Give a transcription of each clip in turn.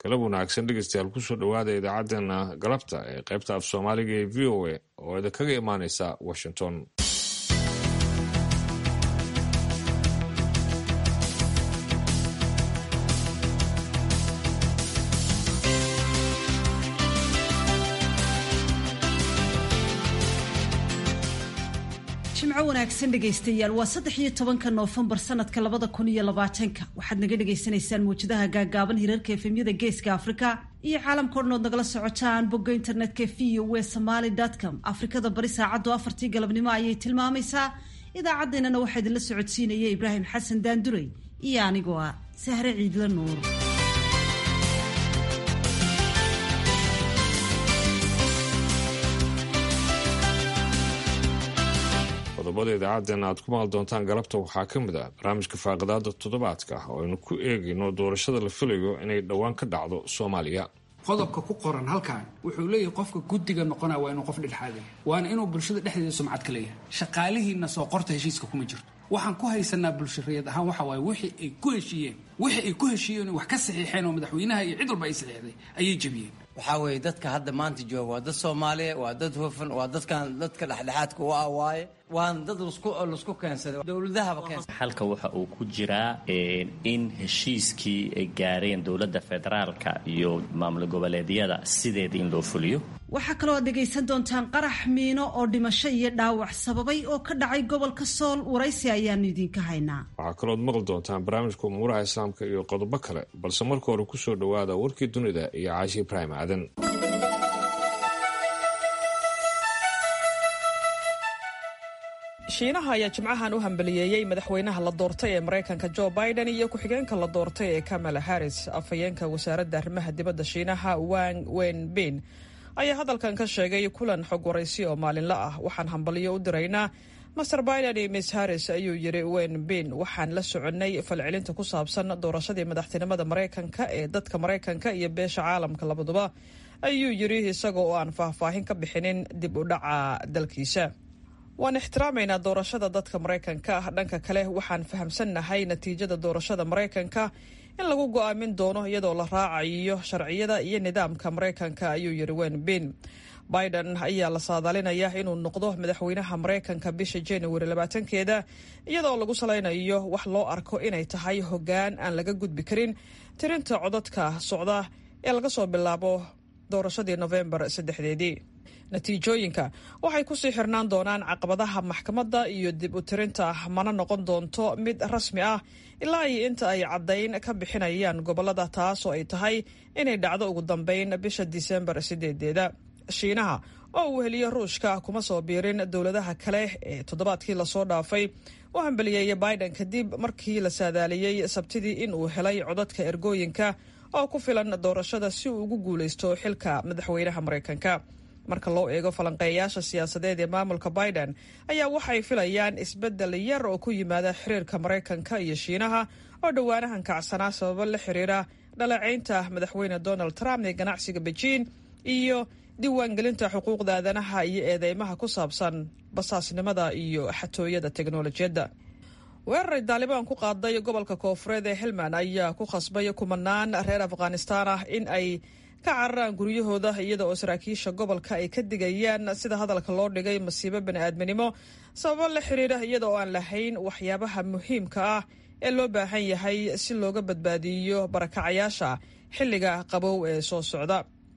galab wanaagsan dhegeystayaal kusoo dhowaada idaacaddeenna galabta ee qaybta af soomaaliga ee v o a oo idinkaga imaaneysa washington jimco wanaagsan dhegaystayaal waa saddex iyo tobanka noofembar sanadka labada kun iyo labaatanka waxaad naga dhagaysanaysaan mawjadaha gaagaaban hirarka efemyada geeska afrika iyo caalamkao dhan ood nagala socotaan bogga internetka v o w somaly com afrikada bari saacaddu afartii galabnimo ayay tilmaamaysaa idaacaddeenana waxaa idinla socodsiinaya ibraahim xasan daandurey iyo anigoo ah sahre ciidla nuur qodobada idaacaddeenna aad ku maqli doontaan galabta waxaa ka mid ah barnaamijka faaqidaada toddobaadka oo aynu ku eegayno doorashada la filayo inay dhowaan ka dhacdo soomaaliya qodobka ku qoran halkan wuxuu leeyahay qofka guddiga noqonaya waa inuu qof dhexdhexaadaya waana inuu bulshada dhexdeeda sumcad ka leeyahay shaqaalihiina soo qorta heshiiska kuma jirto waxaan ku haysanaa bulshariyad ahaan waxa waaye wixii ay ku heshiiyeen wixii ay ku heshiiyeen wax ka saxiixeen oo madaxweynaha iyo cid walba ay saxiixday ayay jebiyeen waxaa weeye dadka hadda maanta jooga waa dad soomaaliya waa dad hufan waa dadkan dadka dhexdhexaadka u ah waaye waana dad lasku keensaday dowladahaba keensaday xalka waxa uu ku jiraa in heshiiskii ay gaareen dowladda federaalka iyo maamul goboleedyada sideeda in loo fuliyo waxaa kaloo aad dhegaysan doontaan qarax miino oo dhimasho iyo dhaawac sababay oo ka dhacay gobolka sool waraysi ayaanu idinka haynaa waxaa kalooad maqli doontaan barnaamijka umuuraha islaamka iyo qodobo kale balse marka hore kusoo dhowaada warkii dunida iyo caashi ibraahim aadan shiinaha ayaa jimcahan u hambaliyeeyey madaxweynaha la doortay ee maraykanka jo biden iyo ku-xigeenka la doortay ee kamala harris afhayeenka wasaaradda arrimaha dibadda shiinaha wang wenbin ayaa hadalkan ka sheegay kulan xog waraysi oo maalinla ah waxaan hambaliyo u diraynaa master biden iyo miss harris ayuu yiri wenbin waxaan la soconnay falcelinta ku saabsan doorashadii madaxtinimada maraykanka ee dadka maraykanka iyo beesha caalamka labaduba ayuu yiri isaga oo aan faahfaahin ka bixinin dib u dhaca dalkiisa waan ixtiraamaynaa doorashada dadka maraykanka ah dhanka kale waxaan fahamsannahay natiijada doorashada maraykanka in lagu go'aamin doono iyadoo la raacayo sharciyada iyo nidaamka maraykanka ayuu yiri wenbin biden ayaa la saadaalinaya inuu noqdo madaxweynaha maraykanka bisha januari labaatankeeda iyadoo lagu salaynayo wax loo arko inay tahay hoggaan aan laga gudbi karin tirinta codadka socda ee laga soo bilaabo doorashadii nofembar saddexdeedii natiijooyinka waxay kusii xirnaan doonaan caqabadaha maxkamadda iyo dib u tirinta mana noqon doonto mid rasmi ah ilaa iyo inta ay caddayn ka bixinayaan gobolada taasoo ay tahay inay dhacdo ugu dambeyn bisha disembar sideedeeda shiinaha oo uu heliyo ruushka kuma soo biirin dowladaha kale ee toddobaadkii lasoo dhaafay u hambaliyeeyay biden kadib markii la saadaaliyey sabtidii in uu helay codadka ergooyinka oo ku filan doorashada si uu ugu guulaysto xilka madaxweynaha maraykanka marka loo eego falanqeeyayaasha siyaasadeed ee maamulka biden ayaa waxay filayaan isbeddel yar oo ku yimaada xiriirka maraykanka iyo shiinaha oo dhowaanahan kacsanaa sababo la xiriira dhaleecaynta madaxweyne donald trump ee ganacsiga bejiin iyo diiwaangelinta xuquuqda aadanaha iyo eedeymaha ku saabsan basaasnimada iyo xatooyada teknolojiyadda weeraray daalibaan ku qaaday gobolka koofureed ee helmand ayaa ku khasbay kumanaan reer afghanistaan ah in ay ka cararaan guryahooda iyada oo saraakiisha gobolka ay ka digayaan sida hadalka loo dhigay masiibo bani'aadminimo sababo la xiriira iyada oo aan lahayn waxyaabaha muhiimka ah ee loo baahan yahay si looga badbaadiyo barakacayaasha xilliga qabow ee soo socda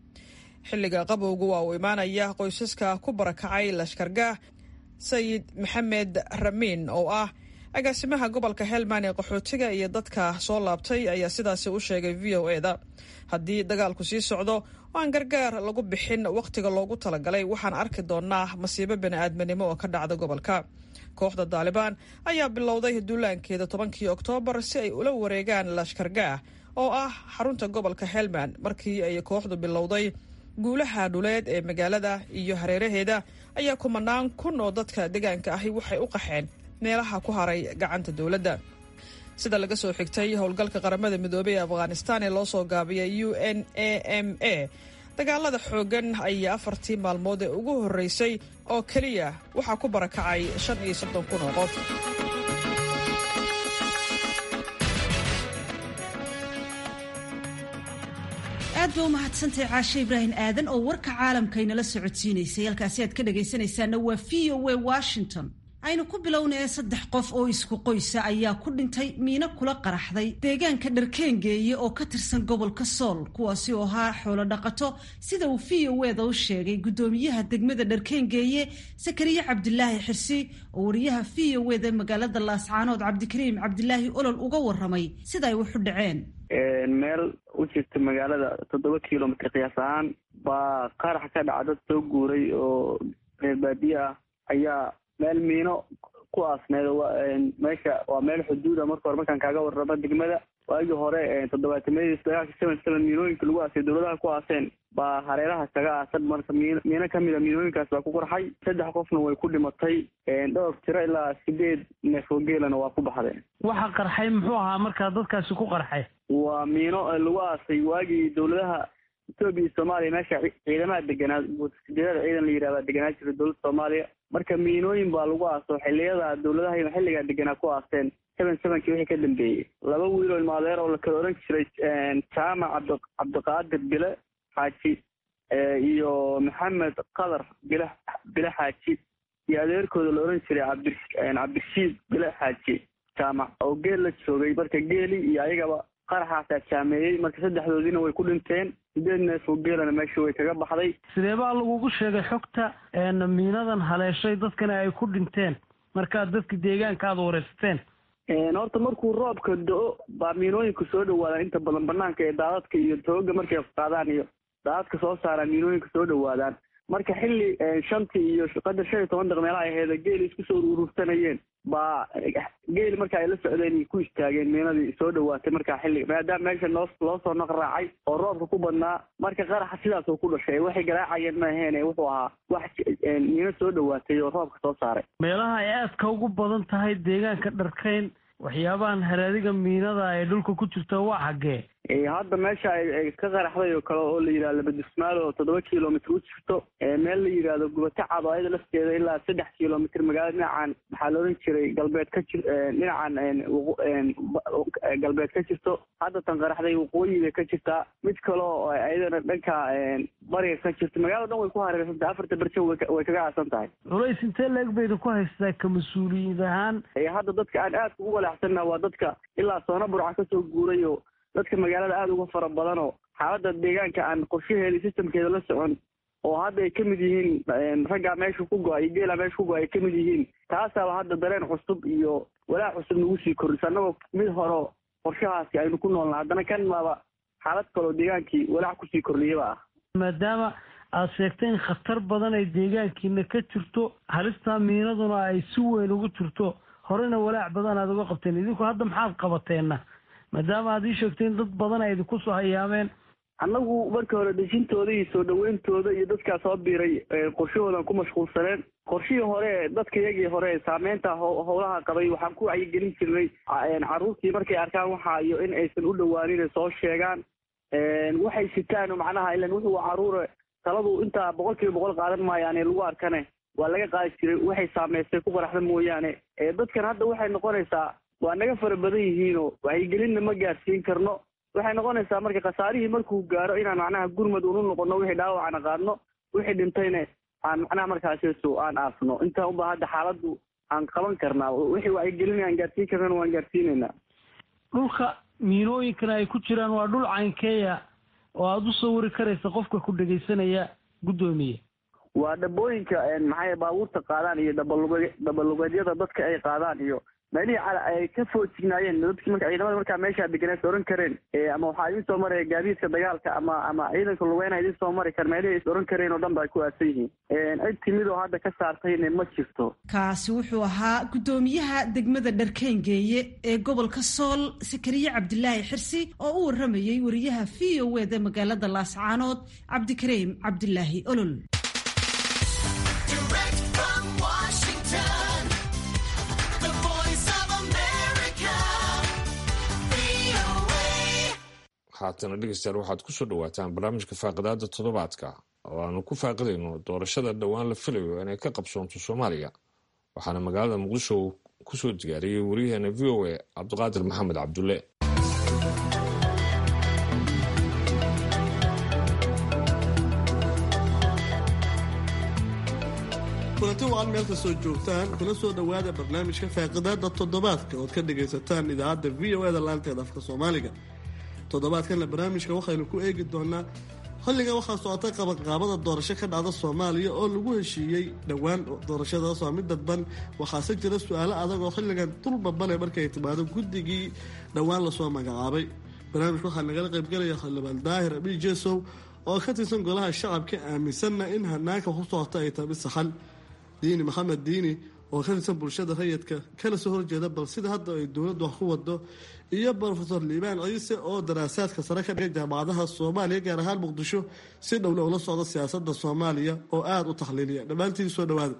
xilliga qabowgu waa uu imaanaya qoysaska ku barakacay lashkargaah sayid maxamed ramiin oo ah agaasimaha gobolka helmand ee qaxootiga iyo dadka soo laabtay ayaa sidaasi u sheegay v o eda haddii dagaalku sii socdo oo aan gargaar lagu bixin wakhtiga loogu talagalay waxaan arki doonaa masiibo bani'aadminimo oo ka dhacda gobolka kooxda daalibaan ayaa bilowday duulaankeeda tobankii oktoobar si ay ula wareegaan lashkargaah oo ah xarunta gobolka helmand markii ay kooxdu bilowday guulaha dhuleed ee magaalada iyo hareeraheeda ayaa kumanaan kun oo dadka deegaanka ahi waxay u qaxeen meelaha ku haray gacanta dowladda sida laga soo xigtay howlgalka qaramada midoobey ee afghanistan ee loo soo gaabiyay u n a m a dagaalada xooggan ayaa afartii maalmood ee ugu horreysay oo keliya waxaa ku barakacay shan iyo soddon kun oo qof aad ba u mahadsantahay caashe ibraahim aadan oo warka caalamka inala socodsiinaysay halkaasi aad ka dhagaysanaysaana waa v o a washington aynu ku bilownaya saddex qof oo isku qoysa ayaa ku dhintay miino kula qaraxday deegaanka dharkeengeeye oo ka tirsan gobolka sool kuwaasi oo ahaa xoolo dhaqato sida uu v o eda u sheegay guddoomiyaha degmada dharkeengeeye sakariye cabdilaahi xirsi oo wariyaha v o eda magaalada laascaanood cabdikariim cabdilaahi olol uga waramay sida ay waxu dhaceen meel u jirta magaalada toddoba kilomitr qiyaas ahaan baa qarax ka dhaca dad soo guuray oo reer baadiye ah ayaa meel miino ku aasneed meesha waa meel xuduuda marka hore markaan kaaga warramo degmada waagii hore toddobaatamadiis dagaalka seven seven miinooyinka lagu aasay dowladaha ku aaseen baa hareeraha kaga aasan marka miin miino kamid a miinooyinkaas baa ku qarxay saddex qofna way ku dhimatay dhowr tiro ilaa sideed neef oo geelana waa ku baxdeen waxa qarxay muxuu ahaa markaa dadkaasi ku qarxay waa miino lagu aasay waagii dowladaha etoobiya iyo soomaaliya meesha ciidamaha deganaa sideedada ciidan la yidhahdaa deganaa jira dowladda soomaaliya marka miinooyin baa lagu aaso xiliyada dowladaha xilligaa deganaa ku aaseen seven sevenkii wixii ka dambeeyey laba wiiloo ilmaadeer oo la kala oran jiray jaamac cabdi cabdiqaadir bile xaaji iyo maxamed qadar bile bile xaaji iyo adeerkooda la oran jiray cabdi cabdirashiid bile xaaji jaamac oo geel la joogay marka geeli iyo ayagaba qaraxaasaa jaameeyey marka saddexdoodiina way ku dhinteen sideed neef oo geelana meesha way kaga baxday sidee baa lagugu sheegay xogta miinadan haleeshay dadkana ay ku dhinteen markaad dadka deegaanka aada wareysateen horta markuu roobka do-o baa miinooyinka soo dhawaadaan inta badan banaanka ee daadadka iyo tooga markay qaadaan iyo daadadka soo saaraan miinooyinka soo dhawaadaan marka xilli shantii iyo qadar shan iyo toban daq meelaha aheeda geeli isku soo urursanayeen baa geeli marka ay la socdeen ku istaageen miinadii soo dhawaatay markaa xilli maadaama meesha noo loo soo naq raacay oo roobka ku badnaa marka qaraxa sidaas oo ku dhashay waxay garaacayeen ma aheene wuxuu ahaa wax miino soo dhawaatay oo roobka soo saaray meelaha ay aadka ugu badan tahay deegaanka dharkayn waxyaabahan haraadiga miinada ee dhulka ku jirta waa xaggee hadda meesha ay ka qaraxday oo kale oo la yidhahdo labadismaal oo toddoba kilomitr u jirto meel la yidhaahdo gubato cad oo ayada lafteeda ilaa saddex kilomitr magaalada dhinacan maxaa la odhan jiray galbeed ka jir dhinacan galbeed ka jirto hadda tan qaraxday waqooyi bay ka jirtaa mid kale oo ayadana dhanka bariga ka jirto magaalada dhan way ku hareersantahay afarta berjo way kaga aasan tahay culays intee leeg bayda ku haystaa ka mas-uuliyiin ahaan hadda dadka aan aadka ugu walaacsanna waa dadka ilaa soona burca kasoo guuray oo dadka magaalada aada uga fara badan oo xaaladda deegaanka aan qorshaheeda systemkeeda la socon oo hadda ay ka mid yihiin raggaa meesha ku go-ay iyo geelaa meesha ku go-ay ay ka mid yihiin taasaaba hadda dareen cusub iyo walaac cusub nagu sii kordhisa annagoo mid hore qorshahaasi aynu ku noolna haddana kan maaba xaalad kaloo deegaankii walaac kusii kordhiyaba ah maadaama aad sheegtay in khatar badan ay deegaankiina ka jirto halistaa miinaduna ay si weyn ugu jirto horena walaac badan aad uga qabteen idinku hadda maxaad qabateenna maadaama aad ii sheegtay in dad badan ay idinku soo hayaameen annagu marka hore dejintooda iyo soo dhaweyntooda iyo dadkaa soo biiray qorshahoodan ku mashquulsaneen qorshihii hore dadka iyagii hore saameynta howlaha qabay waxaan ku wacyigelin jirnay carruurtii markay arkaan waxa iyo in aysan u dhawaanin soo sheegaan waxay sitaan macnaha ilan wuxuu caruure taladu intaa boqol kiiba boqol qaadan maayaane lagu arkane waa laga qaadi jiray waxay saameystay ku qaraxda mooyaane dadkan hadda waxay noqonaysaa waa naga fara badan yihiinoo wacyigelinna ma gaarsiin karno waxay noqonaysaa marka khasaarihii markuu gaaro inaan macnaha gurmad unu noqono wixii dhaawacana qaadno wixii dhintayna aan macnaha markaasisu aan aasno intaa unba hadda xaaladdu aan qaban karnaa wixii wacyigelin aan gaarsiin karnana waan gaarsiinaynaa dhulka miinooyinkana ay ku jiraan waa dhul caynkeeya oo aada u sawiri karaysa qofka ku dhegaysanaya guddoomiye waa dhabooyinka maxay baabuurta qaadaan iyo dhabalug dhabalugeedyada dadka ay qaadaan iyo meelihii ay ka foojignaayeen dadki marka ciidamada markaa meeshaa deganees oran kareen ama waxaa idin soo maraya gaadiidka dagaalka ama ama ciidanka lugeyna idin soo mari kar meelihii is oran kareen oo dhan ba ay ku aadsan yihiin cid timid oo hadda ka saartayna ma jirto kaasi wuxuu ahaa guddoomiyaha degmada dharkeengeeye ee gobolka sool sakariye cabdilaahi xirsi oo u waramayey wariyaha v o eda magaalada laascaanood cabdikariim cabdilaahi olol haatana dhegeystayaal waxaad kusoo dhawaataan barnaamijka faaqidaada toddobaadka oo aanu ku faaqidayno doorashada dhowaan la filayo inay ka qabsoonto soomaaliya waxaana magaalada muqdisho kusoo diyaariyey wariyaheena v o a cabdiqaadir maxamed cabdulle kulanti wacan meel kastoo joogtaan kuna soo dhowaada barnaamijka faaqidaada toddobaadka ood ka dhagaysataan idaacadda v o eda laanteeda afka soomaaliga toddobaadkanna barnaamijka waxaynu ku eegi doonaa xilligan waxaa socotay qabanqaabada doorasho ka dhacda soomaaliya oo lagu heshiiyey dhowaan doorashadaas waa mid dadban waxaase jira su-aalo adag oo xilligan dulbabale markay timaado guddigii dhowaan lasoo magacaabay barnaamijka waxaa nagala qaybgalaya xildhibaan daahir abiy jesow oo ka tirsan golaha shacabka aaminsanna in hanaanka ku socota ay tahay mid saxan diini maxamed diini oo ka tirsan bulshada rayidka kana soo horjeeda bal sida hadda ay dowladdu wax ku wado iyo brofesor liibaan ciise oo daraasaadka sare ka dhigay jaamacadaha soomaaliya gaar ahaan muqdisho si dhowle ula socda siyaasada soomaaliya oo aada u taxliiliya dhammaantiin soo dhawaada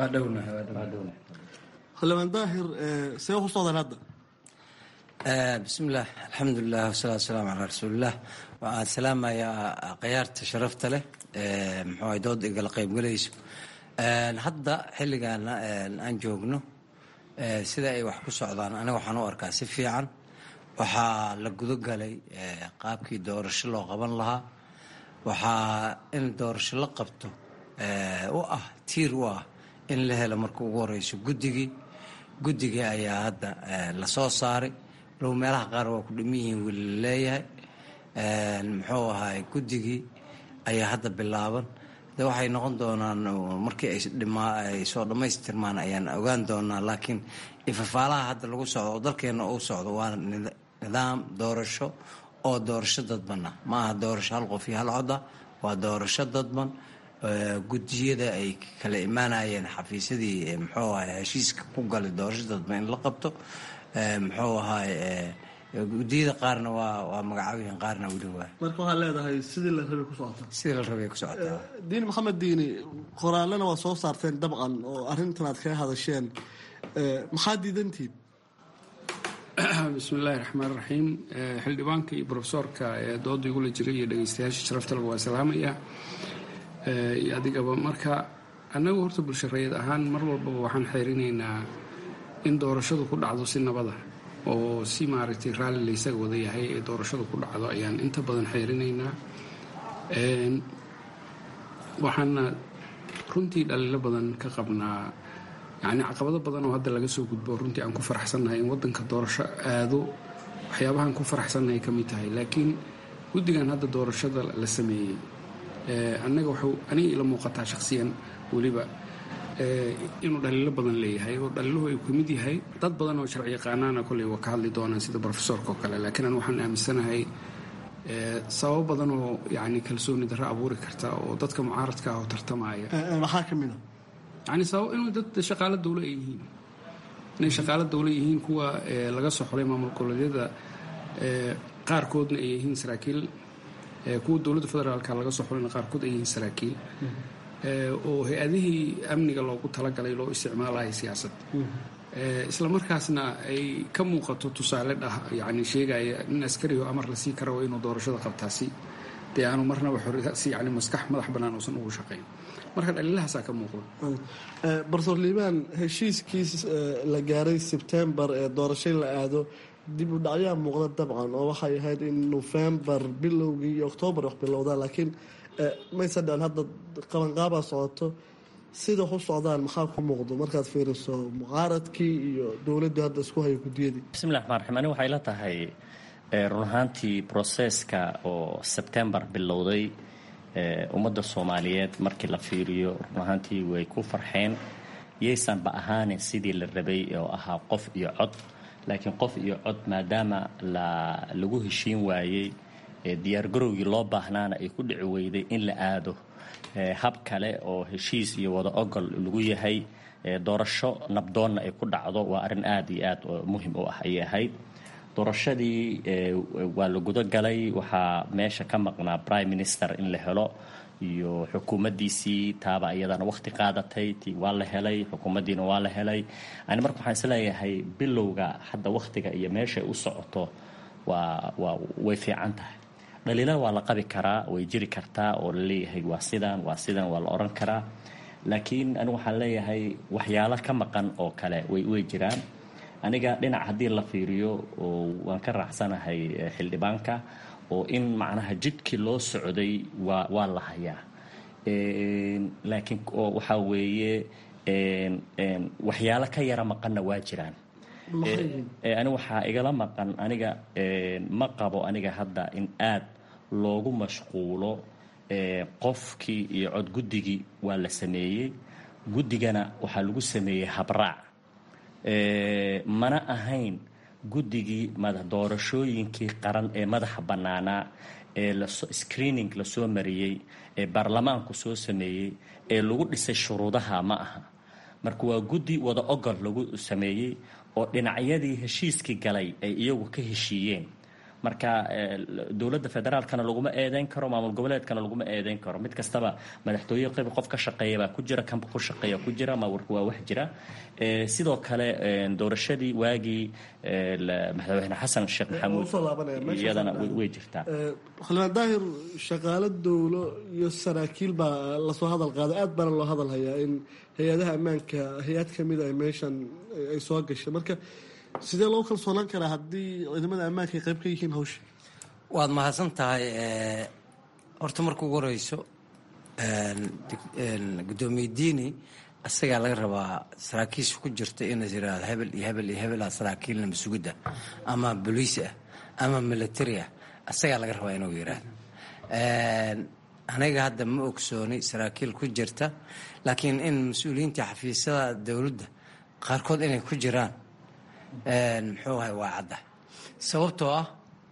xildhibaan daahir see ku socdaan hadda bismillaah alxamdulilah wasalaatu wasalaamu calaa rasuulilah waxaan salaamayaa khiyaarta sharafta leh muxuu ahay dood igala qaybgalayso hadda xilligan aan joogno sida ay wax ku socdaan aniga waxaan u arkaa si fiican waxaa la gudogalay qaabkii doorasho loo qaban lahaa waxaa in doorasho la qabto u ah tiir u ah in la helo marka ugu horeyso guddigii guddigii ayaa hadda lasoo saaray low meelaha qaar waa ku dhiman yihiin weli la leeyahay muxuu ahay guddigii ayaa hadda bilaaban de waxay noqon doonaan markii ay soo dhammaystirmaan ayaan ogaan doonaa laakiin ifafaalaha hadda lagu socdo oo dalkeena uu socdo waa nidaam doorasho oo doorasho dadbana ma aha doorasho hal qof iyo hal coda waa doorasho dadban gudiyada ay kala imaanayeen xafiisyadii muxuu ahay heshiiska ku galay doorasho dadban in la qabto muxuu ahay gudiyada qaarna waa waa magacaabihin qaarna weli waa marka waxaad leedahay sidii la rabay ku socotaa sidii la rabay ku socotaa diini maxamed diini qoraalena waa soo saarteen dabcan oo arrintan aad kaga hadasheen maxaa diidantiid bismi illaahi raxmaan raxiim xildhibaanka iyo brofesoorka ee dooda igula jiray iyo dhegeystayaasha sharaftalba waa salaamaya iyo adigaba marka annagu horta bulshareed ahaan mar walbaba waxaan xeerinaynaa in doorashadu ku dhacdo si nabada oo si maaragtay raalli laysaga wada yahay ee doorashadu ku dhacdo ayaan inta badan xeerinaynaa waxaana runtii dhaliilo badan ka qabnaa yacni caqabado badan oo hadda laga soo gudbo runtii aan ku faraxsannahay in waddanka doorasho aado waxyaabahaan ku faraxsannahay ka mid tahay laakiin guddigan hadda doorashada la sameeyey annaga waxuu aniga ila muuqataa shakhsiyan weliba inuu dhaliilo badan leeyahay oo dhaliiluhu ay ka mid yahay dad badan oo sharci yaqaanaana kolley waa ka hadli doonaan sida brofesorka oo kale laakiin an waxaan aaminsanahay sababo badan oo yacni kalsooni darro abuuri karta oo dadka mucaaradka ah oo tartamaya maxaa ka mid a yani sabab inuu dad shaqaalo dawlo ay yihiin inay shaqaalo dawlo yihiin kuwa laga soo xolay maamul goboleedyada qaarkoodna ay yihiin saraakiil kuwa dowladda federaalka laga soo xolayna qaarkood ay yihiin saraakiil oo hay-adihii amniga loogu talagalay loo isticmaalaya siyaasad isla markaasna ay ka muuqato tusaale dhah yani sheegaya nin askariho amar la sii kara waa inuu doorashada qabtaasi dee aanu marnaba si yani maskax madax bannaan uusan ugu shaqayn marka dhaliilahaasaa ka muuqda bartor liibaan heshiiskiis la gaaray sebtembar ee doorashay la aado dib u dhacyaa muuqda dabcan oo waxay ahayd in nofembar bilowgii iyo oktoobar wax bilowdaan laakiin maysa dhan hadda qabanqaabaa socoto sida ku socdaan maxaa ku muuqdo markaad fiiriso mucaaradkii iyo dowladdu hadda isku hayo guddiyadii bismillahi raxmaan raxiim ani waxay la tahay run ahaantii broseska oo sebtembar bilowday ummadda soomaaliyeed markii la fiiriyo run ahaantii way ku farxeen yaysanba ahaanin sidii la rabay oo ahaa qof iyo cod laakiin qof iyo cod maadaama lagu heshiin waayey diyaargarowgii loo baahnaana ay ku dhici weyday in la aado hab kale oo heshiis iyo wada ogol lagu yahay doorasho nabdoonna ay ku dhacdo waa arrin aada iyo aad muhim u ah ayay ahayd doorashadii waa la guda galay waxaa meesha ka maqnaa prime minister in la helo iyo xukuumaddiisii taaba iyadana wakhti qaadatay ti waa la helay xukuumaddiina waa la helay ani marka waxaan isleeyahay bilowga hadda wakhtiga iyo meeshay u socoto waa waa way fiican tahay dhaliilada waa la qabi karaa way jiri kartaa oo laleeyahay waa sidan waa sidan waa la oran karaa laakiin anigu waxaan leeyahay waxyaalo ka maqan oo kale way way jiraan aniga dhinac haddii la fiiriyo oo waan ka raacsanahay xildhibaanka oo in macnaha jidkii loo socday waa waa la hayaa laakiin waxaa weeye waxyaalo ka yara maqanna waa jiraan ani waxaa igala maqan aniga ma qabo aniga hadda in aad loogu mashquulo qofkii iyo codguddigii waa la sameeyey guddigana waxaa lagu sameeyey habraac mana ahayn guddigii doorashooyinkii qaran ee madaxa bannaanaa ee screening lasoo mariyey ee baarlamaanku soo sameeyey ee lagu dhisay shuruudaha ma aha marka waa guddi wada ogol lagu sameeyey oo dhinacyadii heshiiskii galay ay iyagu ka heshiiyeen marka dowladda federaalkana laguma eedeyn karo maamul goboleedkana laguma eedeyn karo mid kastaba madaxtooye qayb qof ka shaqeeya baa ku jira kanba ku shaqeeya ku jira mawarka waa wax jira sidoo kale doorashadii waagii madaxweyne xasan sheekh maxamuud iyadana way jirtaa xildhibaan daahir shaqaalo dowlo iyo saraakiil baa lasoo hadal qaaday aad baana loo hadal hayaa in hay-adaha ammaanka hay-ad kamida ay meeshan ay soo gashay marka sidee loo kalsoonaan karaa haddii ciidamada ammaanka ay qayb ka yihiin hawsha waad mahadsan tahay horta marka ugu horeyso guddoomiye diini isagaa laga rabaa saraakiisha ku jirta inay yiraahdo hebel iyo hebel iyo hebel ah saraakiilna masugidda ama boliis ah ama military ah isagaa laga rabaa inuu yiraahdo aniga hadda ma ogsooni saraakiil ku jirta laakiin in mas-uuliyiinta xafiisyada dowladda qaarkood inay ku jiraan muxuu ahay waa cadda sababtoo ah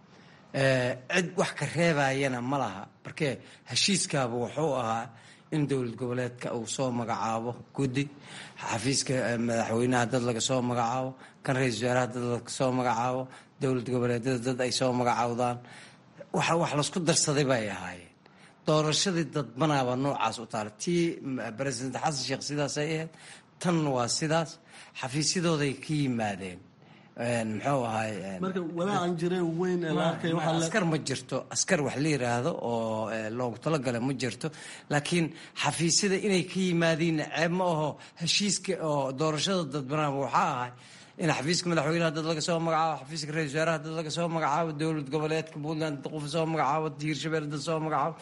cid wax ka reebayana ma laha markee heshiiskaaba wuxuu ahaa in dowlad goboleedka uu soo magacaabo guddi xafiiska madaxweynaha dad laga soo magacaabo kan ra-isul wasaaraha dad laga soo magacaabo dowlad goboleedyada dad ay soo magacaawdaan wax laysku darsaday bay ahaayeen doorashadii dadbanaaba noocaas u taala tii president xasan sheekh sidaasay ahayd tan waa sidaas xafiisyadooday ka yimaadeen muxuu ahay marka walaacan jire weyn ee la arkay waxaa la askar ma jirto askar wax la yiraahdo oo loogu talagala ma jirto laakiin xafiisyada inay ka yimaadiin ceeb ma aho heshiiska oo doorashada dadbanaaba waxaa ahay in xafiiska madaxweynaha dad laga soo magacaabo xafiiska ra-isul wasaaraha dad laga soo magacaabo dowlad goboleedka puntland dad qof soo magacaabo hiirshabelle dad soo magacaabo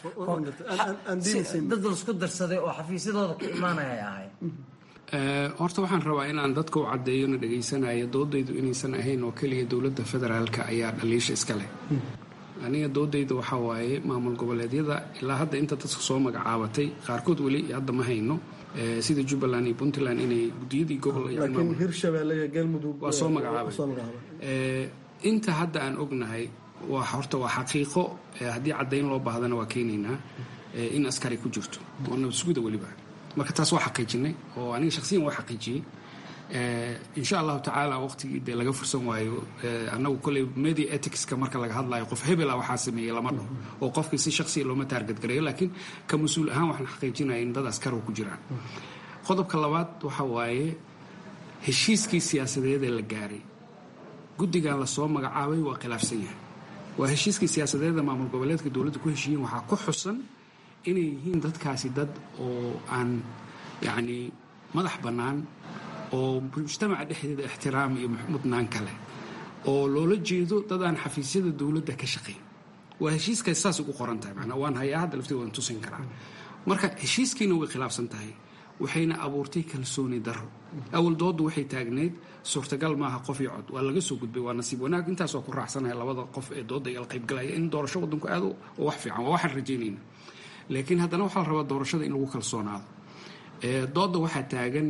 dad laisku darsaday oo xafiisyadooda ka imaanaya ay ahay horta waxaan rabaa inaan dadka u caddeeyona dhagaysanayo doodaydu inaysan ahayn oo keliya dowladda federaalka ayaa dhaliisha iska leh aniga doodayda waxaa waaye maamul goboleedyada ilaa hadda inta dadka soo magacaabatay qaarkood weli hadda ma hayno sida jubbaland iyo puntland inay gudiyadii gobol laakiin hirshabelle iyo galmudug waa soo magacaabay inta hadda aan ognahay waa horta waa xaqiiqo haddii caddayn loo baahdana waa keenaynaa in askari ku jirto oo nabadsuguda weliba marka taas waa xaqiijinay oo aniga shaksiyan waa xaqiijiyey insha allahu tacaala waqtigii dee laga fursan waayo annagu kolley media ethicska marka laga hadlayo qof hebela waxaa sameeyey lama dhaho oo qofkii si shaksiya looma taargadgareeyo laakiin ka mas-uul ahaan waxaan xaqiijinaya in dad askar ku jiraan qodobka labaad waxa waaye heshiiskii siyaasadeed ee la gaaray guddigan lasoo magacaabay waa khilaafsan yahay waa heshiiskii siyaasadeeda maamul goboleedka dowladda ku heshiiyeen waxaa ku xusan inay yihiin dadkaasi dad oo aan yacni madax bannaan oo mujtamaca dhexdeeda ixtiraam iyo mudnaan kale oo loola jeedo dad aan xafiisyada dowladda ka shaqayn waa heshiiskaas saas ugu qoran tahay macnaa waan hayaa hadda lafteeda waan tusin karaa marka heshiiskiina way khilaafsan tahay waxayna abuurtay kalsooni darro awal dooddu waxay taagneyd suurtagal maaha qof iyo cod waa laga soo gudbay waa nasiib wanaag intaasoo ku raacsanaya labada qof ee doodda igala qaybgalaya in doorasho waddanku aado oo wax fiican waa waxaan rajaynayna laakiin haddana waxaa la rabaa doorashada in lagu kalsoonaado doodda waxaa taagan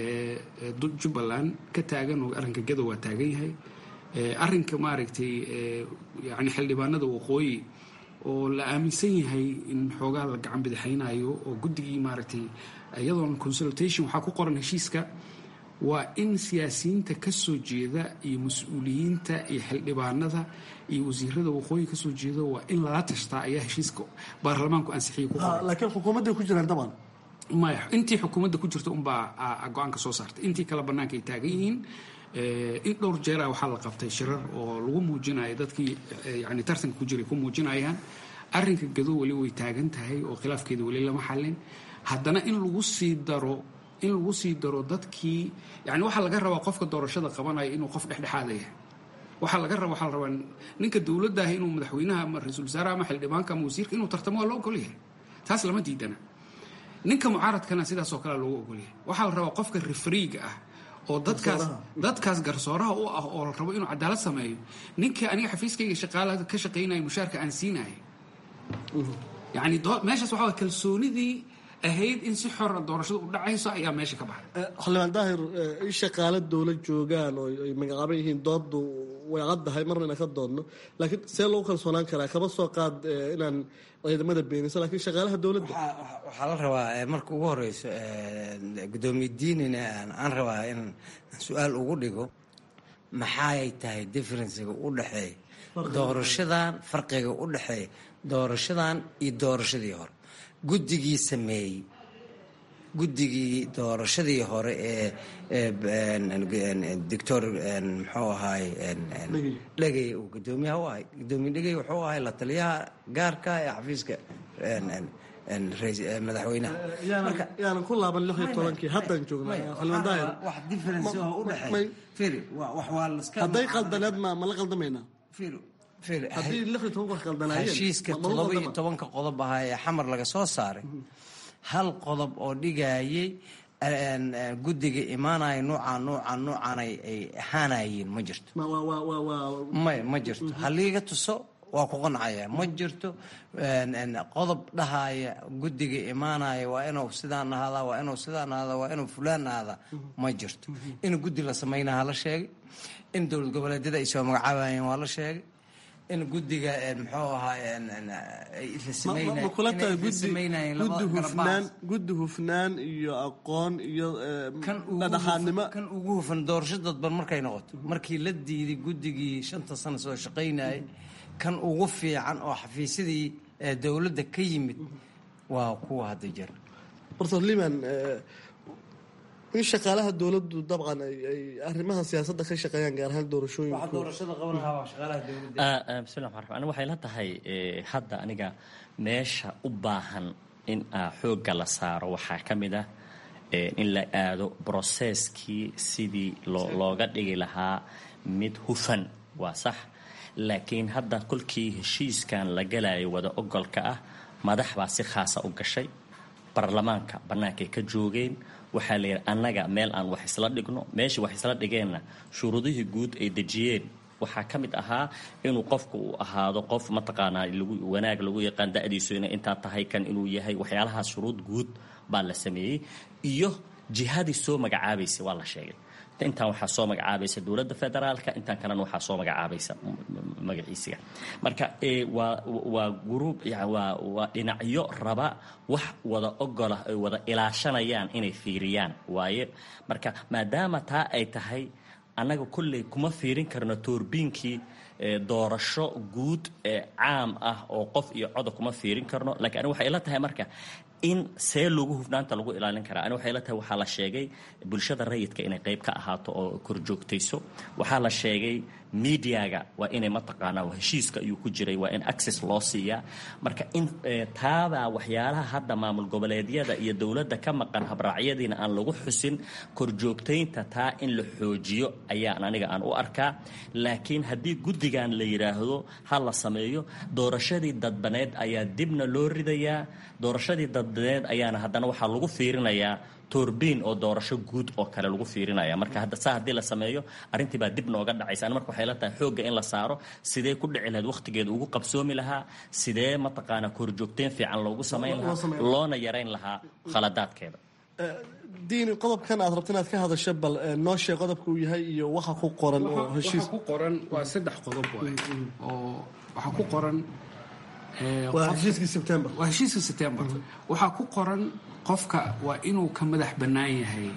jubbaland ka taagan oo arrinka gadow waa taagan yahay arrinka maaragtay yani xildhibaanada waqooyi oo la aaminsan yahay in xoogaa la gacan bidixaynayo oo guddigii maaragtay iyadoon consultation waxaa ku qoran heshiiska waa in siyaasiyiinta ka soo jeeda iyo mas-uuliyiinta iyo xildhibaanada iyo wasiirada waqooyi kasoo jeeda waa in lala tashtaa ayaa heshiiska baarlamaanku ansixiyay ku qoran laakiin xukuumadday ku jiraan daban maya intii xukuumadda ku jirta unbaa go-aanka soo saartay intii kale bannaanka ay taagan yihiin in dhowr jeera waxaa la qabtay shirar oo lagu muujinayo dadkii yani tartanka ku jiray ku muujinayaan arrinka gadow weli way taagan tahay oo khilaafkeeda weli lama xallin haddana in lagu sii daro in lagu sii daro dadkii yani waxaa laga rabaa qofka doorashada qabanaya inuu qof dhexdhexaada yahay waxaa laga raba waxaa la rabaa ninka dowladda ah inuu madaxweynaha ama ra-iisul wasaaraha ama xildhibaanka ama wasiirka inuu tartamo waa loo ogol yahay taas lama diidana ninka mucaaradkana sidaasoo kale loogu ogolyahay waxaa la rabaa qofka refriiga ah oo dadkaas dadkaas garsooraha u ah oo la rabo inuu cadaalad sameeyo ninkii aniga xafiiskayga shaqaalaha ka shaqaynaya mushaarka aan siinaya yani meeshaas waxaa waye kalsoonidii ahayd in si xora doorashadu u dhacayso ayaa meesha ka baxay xildhibaan daahir in shaqaale dowlad joogaan oo ay magacaaban yihiin dooddu way caddahay marna inaan ka doodno laakiin see loogu kalsoonaan karaa kama soo qaad inaan ciidamada beenisa lakiin shaqaalaha dowladda waxaa la rabaa marka ugu horeyso gudoomiye diinina aan rabaa in su-aal ugu dhigo maxaay tahay differenciga u dhexeeya doorashadan farqiga u dhexeeya doorashadan iyo doorashadii hore guddigii sameeyey guddigii doorashadii hore ee doctor muxuu ahaay dhegey uu gudoomiyaha u ahay gudoomiye dhegey wuxuu ahay la taliyaha gaarka ee xafiiska madaxweynaha yaanan ku laaban lix iyo tobankii haddaan joognaa xildhibaan daahir wax difference oo u dhexeeya firi wax waa laska hadday qaldaneed ma ma la qaldamaynaa haddii lix iyo toban wax qaldanaayeen heshiiska toddoba iyo tobanka qodob ahaa ee xamar laga soo saaray hal qodob oo dhigayay guddiga imaanaya nuucaan nuucaan nuucaan ay ahaanayeen ma jirto may ma jirto haliiga tuso waa ku qancaya ma jirto qodob dhahaya guddiga imaanaya waa inuu sidaan ahaadaa waa inuu sidaan ahaadaa waa inuu fulaan ahaadaa ma jirto in guddi la samaynaha la sheegay in dowlad goboleedyada ay soo magacaabayeen waa la sheegay in guddiga muxuu ahaa ma kula tahay guddi hufnaan guddi hufnaan iyo aqoon iyo dhadhaxaadnimo kan ugu hufan doorasho dadban markay noqoto markii la diiday guddigii shanta sano soo shaqaynayay kan ugu fiican oo xafiisyadii dowladda ka yimid waa kuwa hadda jira doctor liman in shaqaalaha dowladdu dabcan ay arrimaha siyaasadda ka shaqeeyaan gaar ahaan doorashooyinku bismillah maan raxmaan waxay la tahay hadda aniga meesha u baahan in xoogga la saaro waxaa ka mid ah in la aado broseskii sidii looga dhigi lahaa mid hufan waa sax laakiin hadda kolkii heshiiskan la galayo wada ogolka ah madax baa si khaasa u gashay baarlamaanka bannaankay ka joogeen waxaa la yidhi annaga meel aan wax isla dhigno meeshii wax isla dhigeenna shuruudihii guud ay dejiyeen waxaa ka mid ahaa inuu qofku uu ahaado qof mataqaanaa wanaag lagu yaqaan da-diisu inay intaa tahay kan inuu yahay waxyaalahaas shuruud guud baa la sameeyey iyo jihadii soo magacaabaysa waa la sheegay intaan waxaa soo magacaabaysa dowladda federaalka intaan kalena waxaa soo magacaabaysa magaciisiga marka waa waa gruub waa waa dhinacyo raba wax wada ogolah ay wada ilaashanayaan inay fiiriyaan waaye marka maadaama taa ay tahay annaga kolley kuma fiirin karno toorbiinkii doorasho guud ee caam ah oo qof iyo coda kuma fiirin karno lakiin ani waxay ila tahay marka in see loogu hufnaanta lagu ilaalin karaa ani waxay la tahay waxaa la sheegay bulshada rayidka inay qayb ka ahaato oo korjoogtayso waxaa la sheegay mediaga waa inay mataqaanaa heshiiska ayuu ku jiray waa in access loo siiyaa marka in taabaa waxyaalaha hadda maamul goboleedyada iyo dowladda ka maqan habraacyadiina aan lagu xusin korjoogtaynta taa in la xoojiyo ayaan aniga aan u arkaa laakiin haddii guddigan la yidhaahdo ha la sameeyo doorashadii dadbaneed ayaa dibna loo ridayaa doorashadii dadbaneed ayaana haddana waxaa lagu fiirinayaa toorbiin oo doorasho guud oo kale lagu fiirinaya marka hadda saa haddii la sameeyo arrintii baa dib nooga dhacaysa ani marka waxay la tahay xoogga in la saaro sidee ku dhici lahayd wakhtigeeda ugu qabsoomi lahaa sidee mataqaanaa korjoogteyn fiican loogu samayn lahaa loona yarayn lahaa khaladaadkeeda diini qodobkan aad rabto inaad ka hadasho bal noo sheeg qodobka uu yahay iyo waxa ku qoran oo heshiis ku qoran waa saddex qodob waay oo waxaa ku qoran waa heshiiskii sebtembar waa heshiiska sebtembar waxaa ku qoran qofka waa inuu ka madax bannaan yahay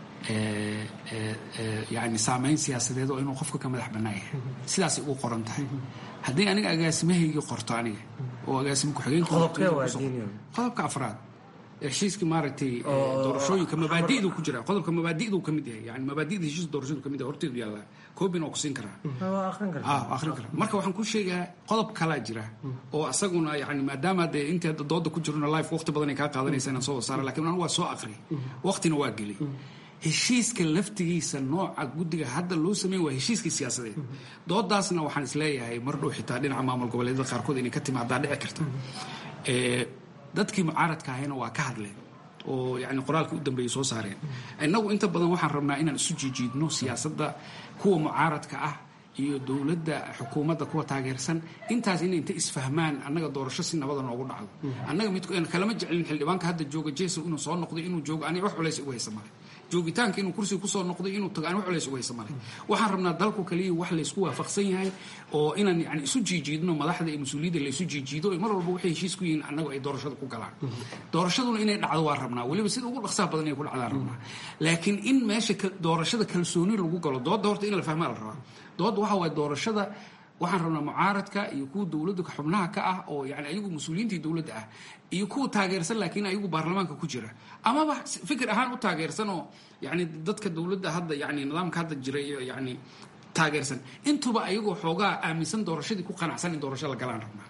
yani saameyn siyaasadeed oo inuu qofka ka madax bannaan yahay sidaasay ugu qoran tahay haddii aniga agaasimahaygii qorto aniga oo agaasima ku-xigeenqodobka afraad heshiiska maaragtay doorashooyinka mabaadi'du ku jira qodobka mabaadi'du ka mid yahay yani mabaadi'da heshiiska doorashadu ka mid yahay horteedu yaallaa koobin oo ku siin karaa akhrin karaa marka waxaan ku sheegaa qodob kalaa jira oo asaguna yani maadaama dee inta dooda ku jirona life waqti badan ay kaa qaadanaysa inaan soo wasaara lakin anigu waa soo aqri waqtina waa geli heshiiska laftigiisa nooca guddiga hadda loo sameyn waa heshiiskii siyaasadeed doodaasna waxaan isleeyahay mar dhow xitaa dhinaca maamul goboleedyada qaarkood inay ka timaadaa dhici karta dadkii mucaaradka ahayna waa ka hadleen oo yani qoraalka u dambeeyay soo saareen innagu inta badan waxaan rabnaa inaan isu jiijiidno siyaasadda kuwa mucaaradka ah iyo dowladda xukuumadda kuwa taageersan intaas inay inta isfahmaan annaga doorasho si nabada noogu dhacdo annaga mid kalama jecelin xildhibaanka hadda jooga jeso inuu soo noqday inuu joogo aniga wax culays ugu haysa male joogitaanka inuu kursiga kusoo noqday inuu tago ani wax culays ugu haysa male waxaan rabnaa dalku kaliya wax laysku waafaqsan yahay oo inaan yani isu jiijiidno madaxda iyo mas-uuliyadda laysu jiijiido mar walba waxay heshiis ku yihiin annagu ay doorashada ku galaan doorashaduna inay dhacdo waa rabnaa weliba sida ugu dhaqsaha badan inay ku dhacdaan rabnaa laakiin in meesha doorashada kalsooni lagu galo doodda horta in la fahmaa la rabaa doodda waxa waaye doorashada waxaan rabnaa mucaaradka iyo kuwa dowladda xubnaha ka ah oo yani ayagu mas-uuliyiintii dowladda ah iyo kuwa taageersan laakiin ayagu baarlamaanka ku jira amaba fikir ahaan u taageersan oo yani dadka dowladda hadda yani nidaamka hadda jira iyo yani taageersan intuba ayagoo xoogaa aaminsan doorashadii ku qanacsan in doorasho la galaan rabnaa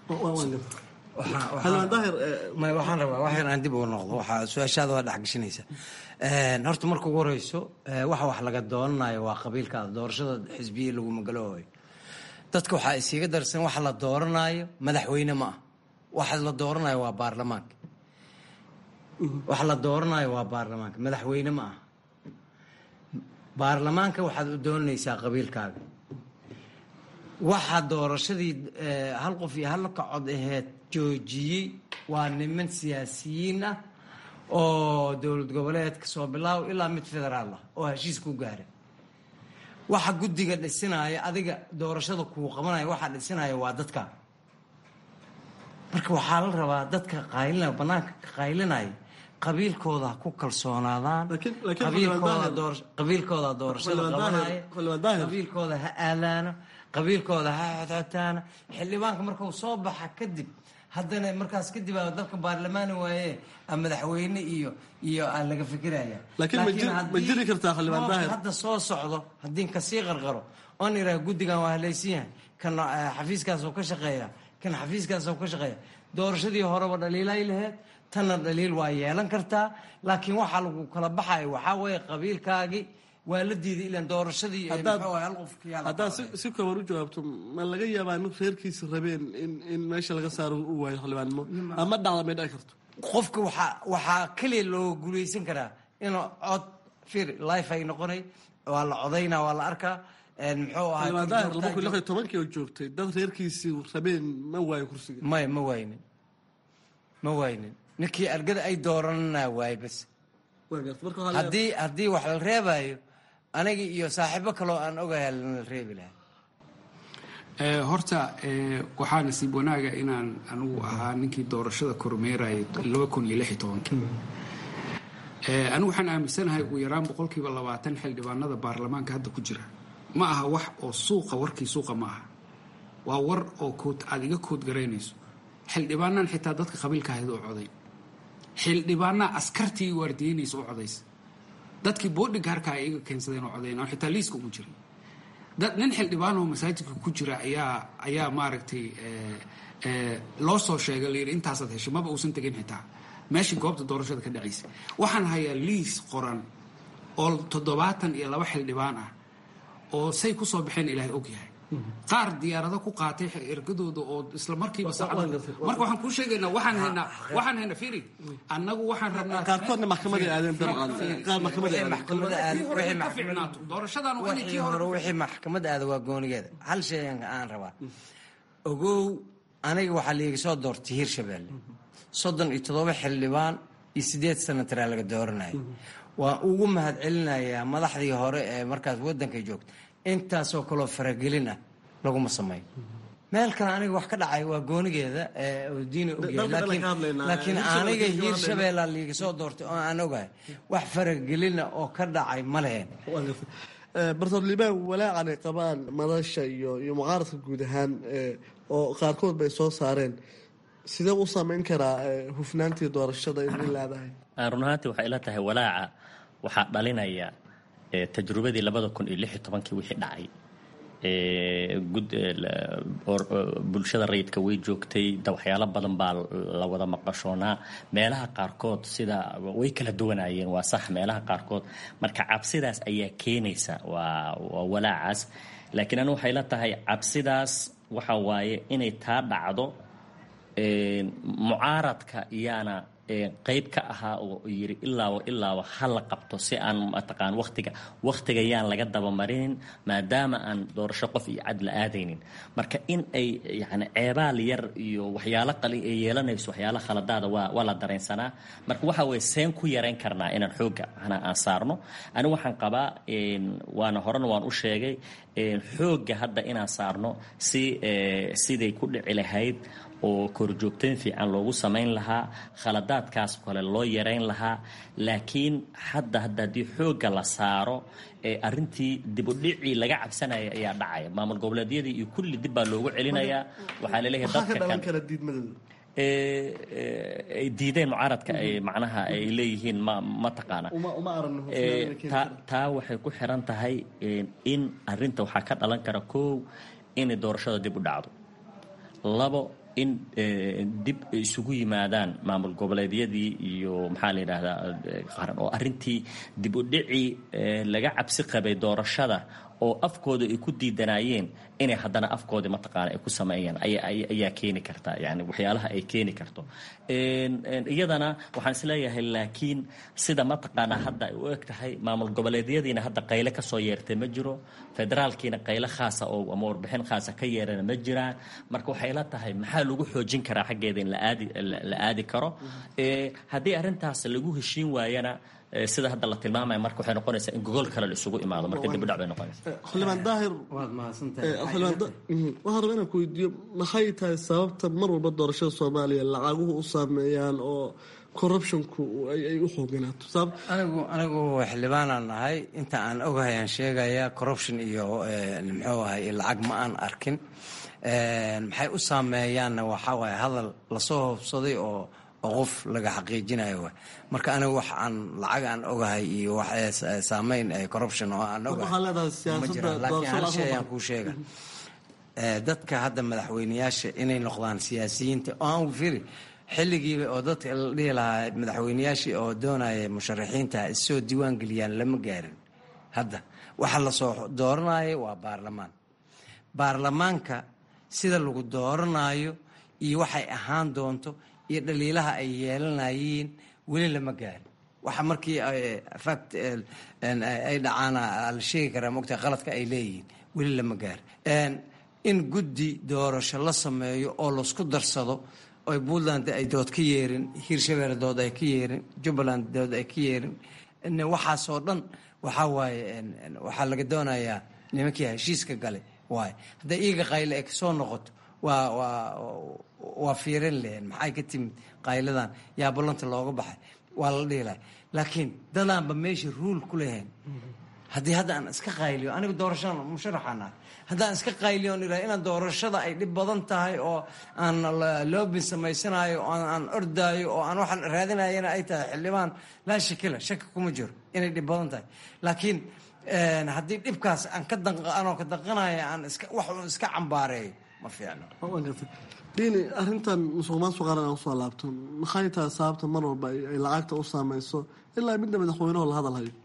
waxaan rabaa wax yar aan dib uga noqdo waxaa su-aashaada waa dhexgashinaysa horta marka ugu horeyso waxa wax laga dooranayo waa qabiilkaada doorashada xisbiya laguma galooyo dadka waxaa isiiga darsan waxa la dooranayo madaxweyne ma ah waxa la dooranayo waa baarlamaanka waxa la dooranayo waa baarlamaanka madaxweyne ma ah baarlamaanka waxaad u doonanaysaa qabiilkaaga waxa doorashadii hal qof iyo hal kacod aheed joojiyey waa niman siyaasiyiin ah oo dowlad goboleedka soo bilaaw ilaa mid federaal ah oo heshiis ku gaara waxa guddiga dhisinaya adiga doorashada kuu qabanaya waxaa dhisinaya waa dadka marka waxaa la rabaa dadka qaylinaya banaanka ka qaylinaya qabiilkooda ha ku kalsoonaadaan qabiilkooda doorashada qabanaya qabiilkooda ha aadaano qabiilkooda ha xodxotaana xildhibaanka markuu soo baxa kadib haddana markaas kadib aa dalka baarlamaani waaye madaxweyne iyo iyo aa laga fikiraya hadda soo socdo haddii kasii qarqaro oon iraa guddigan waa halaysan yahay kan xafiiskaasoo ka shaqeeya kan xafiiskaasoo ka shaqeeya doorashadii horeba dhaliilay laheyd tanna dhaliil waa yeelan kartaa laakiin waxaa lagu kala baxayo waxaa weeye qabiilkaagii waa la diiday ilan doorashadii haddaad si kooban u jawaabto ma laga yaabaa in reerkiisa rabeen in meesha laga saaro u waayo xildhibaannimo ama dhacda may dhici karto qofka waxaa waxaa keliya loo guulaysan karaa inuu cod fir life ay noqonay waa la codaynaa waa la arkaa muxuu ahaa xildhibaan daahir laba kun lix iyo tobankii oo joogtay dad reerkiisii rabeen ma waayo kursiga may ma waaynin ma waaynin ninkii argada ay dooranana waay bas haddii haddii wax la reebayo aniga iyo saaxiibo kaloo aan ogahay lana reebi lahaa horta waxaa nasiib wanaaga inaan anigu ahaa ninkii doorashada kormeerayay laba kun iyo lix iyo tobankii anigu waxaan aaminsanahay ugu yaraan boqolkiiba labaatan xildhibaanada baarlamaanka hadda ku jira ma aha wax oo suuqa warkii suuqa ma aha waa war oo kood aada iga kood garaynayso xildhibaanaan xitaa dadka qabiilka ahayd oo coday xildhibaanaa askartii waardiyeynaysa u codaysa dadkii boodhinka harkaa ay iga keensadeen oo codayn oo xitaa liiska ugu jiray dad nin xildhibaanoo masaajidka ku jira ayaa ayaa maaragtay loo soo sheegay layidhi intaasaad heshay maba uusan tegin xitaa meeshii goobta doorashada ka dhacaysa waxaan hayaa liis qoran oo toddobaatan iyo laba xildhibaan ah oo say ku soo baxeen ilaahay og yahay qaar diyaarado ku qaatay ergadooda oo isla markiiba saacada marka waxaan kuu sheegaynaa waxaan haynaa waxaan haynaa firi annagu waxaan rabnaa qaarkoodna maxkamaday aadeen dabcan qaar maxkamaday doorashadan waa inay wixii hore wixii maxkamad aada waa goonigeeda hal shay aan rabaa ogow aniga waxaa liiga soo doortay hirshabeelle soddon iyo toddoba xildhibaan iyo sideed sanataraa laga dooranaya waan ugu mahad celinayaa madaxdii hore ee markaas waddanka joogta intaasoo kaloo faragelin ah laguma sameyn meel kale aniga wax ka dhacay waa goonigeeda diina ogyahay laakiin aniga hiirshabeellaa liiga soo doortay oo aan ogahay wax faragelina oo ka dhacay ma leheen bartoor liibaan walaacan ay qabaan madasha iyo iyo mucaaradka guud ahaan oo qaarkood bay soo saareen sidee u samayn karaa hufnaantii doorashada in leedahay run ahaantii waxay ila tahay walaaca waxaa dhalinaya tajrubadii labada kun iyo lix iyo tobankii wixii dhacay bulshada rayidka way joogtay waxyaalo badan baa la wada maqashoonaa meelaha qaarkood sida way kala duwanayeen waa sax meelaha qaarkood marka cabsidaas ayaa keenaysa waa walaacaas laakiin anu waxay la tahay cabsidaas waxa waaye inay taa dhacdo mucaaradka iyaana qeyb ka ahaa oo yiri ilaaba ilaaba ha la qabto si aan mataqaan waqtiga waqtiga yaan laga dabamarinin maadaama aan doorasho qof iyo cad la aadaynin marka in ay yani ceebaal yar iyo waxyaalo qali ay yeelanayso waxyaalo khaladaada waa waa la dareensanaa marka waxa weye seen ku yarayn karnaa inaan xoogga anaa aan saarno anigu waxaan qabaa waana horena waan u sheegay xoogga hadda inaan saarno si siday ku dhici lahayd oo korjoogtayn fiican loogu samayn lahaa khaladaadkaas kale loo yarayn lahaa laakiin hadda hadda haddii xoogga la saaro arintii dibudhicii laga cabsanaya ayaa dhacaya maamul goboleedyadii iyo kulli dib baa loogu celinayaa waxaa laleeyahay dadka kan ay diideen mucaaradka ay macnaha ay leeyihiin ma ma taqaana taa waxay ku xiran tahay in arinta waxaa ka dhalan kara kow inay doorashada dib u dhacdo labo in dib isugu yimaadaan maamul goboleedyadii iyo maxaa la yidhaahdaa qaran oo arrintii dib u dhicii laga cabsi qabay doorashada oo afkooda ay ku diidanaayeen inay haddana afkoodii mataqaana ay ku sameeyaan ayaa keeni karta yani waxyaalaha ay keeni karto iyadana waxaan isleeyahay laakiin sida mataqaanaa hadda ay u eg tahay maamul goboleedyadiina hadda qayle kasoo yeertay ma jiro federaalkiina qayle khaasa oo ama warbixin khaasa ka yeerana ma jiraan marka waxay la tahay maxaa lagu xoojin karaa xaggeeda in laaadi la aadi karo haddii arrintaas lagu heshiin waayana sida hadda la tilmaamaya marka waxay noqonaysaa in gogol kale la isugu imaado marka dib u dhac bay noqonaysaa xildhibaan daahir waad mahadsantahay waxaan rabaa inaan ku weydiiyo maxay tahay sababta mar walba doorashada soomaaliya lacaguhu u saameeyaan oo corruptionku ay u xooganaato anigu anigu xildhibaanaan nahay inta aan ogahay aan sheegaya corruption iyo muxuu ahay lacag ma aan arkin maxay u saameeyaanna waxaa waaye hadal lasoo hoobsaday oo oo qof laga xaqiijinayo waay marka aniga wax aan lacag aan ogahay iyo wax saameyn corruption oo aan ogahay ma jiraan laakiin hal shay ayaan kuu sheega dadka hadda madaxweyneyaasha inay noqdaan siyaasiyiinta oo aan firi xilligiiba oo dadka la dhihi lahaa madaxweyneyaashii oo doonaya musharaxiinta issoo diiwaan geliyaan lama gaarin hadda waxa lasoo dooranaya waa baarlamaan baarlamaanka sida lagu dooranayo iyo waxay ahaan doonto iyo dhaliilaha ay yeelanayeen weli lama gaarin waxa markii fact ay dhacaan la sheegi karaa mogtahay qaladka ay leeyihiin weli lama gaarin in guddi doorasho la sameeyo oo laisku darsado oy puntland ay dood ka yeerin hirshabeelle dood ay ka yeerin jubbaland dood ay ka yeerin waxaasoo dhan waxaa waaye waxaa laga doonayaa nimankii heshiiska gale waaye hadday iyaga qayle ay kasoo noqoto waa waa waa fiirin lehen maxay ka timid qayladan yaa ballanta looga baxay waa la dhihi lahay laakiin dadaanba meesha ruul ku lahayn haddii hadda aan iska qayliyo aniga doorashada musharaxaan ahay haddaan iska qayliyo on ihaha inaan doorashada ay dhib badan tahay oo aan loobin samaysanayo oo aan ordaayo oo aan waxaan raadinayana ay tahay xildhibaan laa shakila shaki kuma jiro inay dhib badan tahay laakiin haddii dhibkaas aan ka anoo ka danqanaya aan iska wax uun iska cambaareeyo ma fiicno diini arrintan musuq maasuq qaran aan usoo laabto maxay tahay sababta mar walba ay lacagta u saameyso ilaa midna madaxweyneho la hadal hayo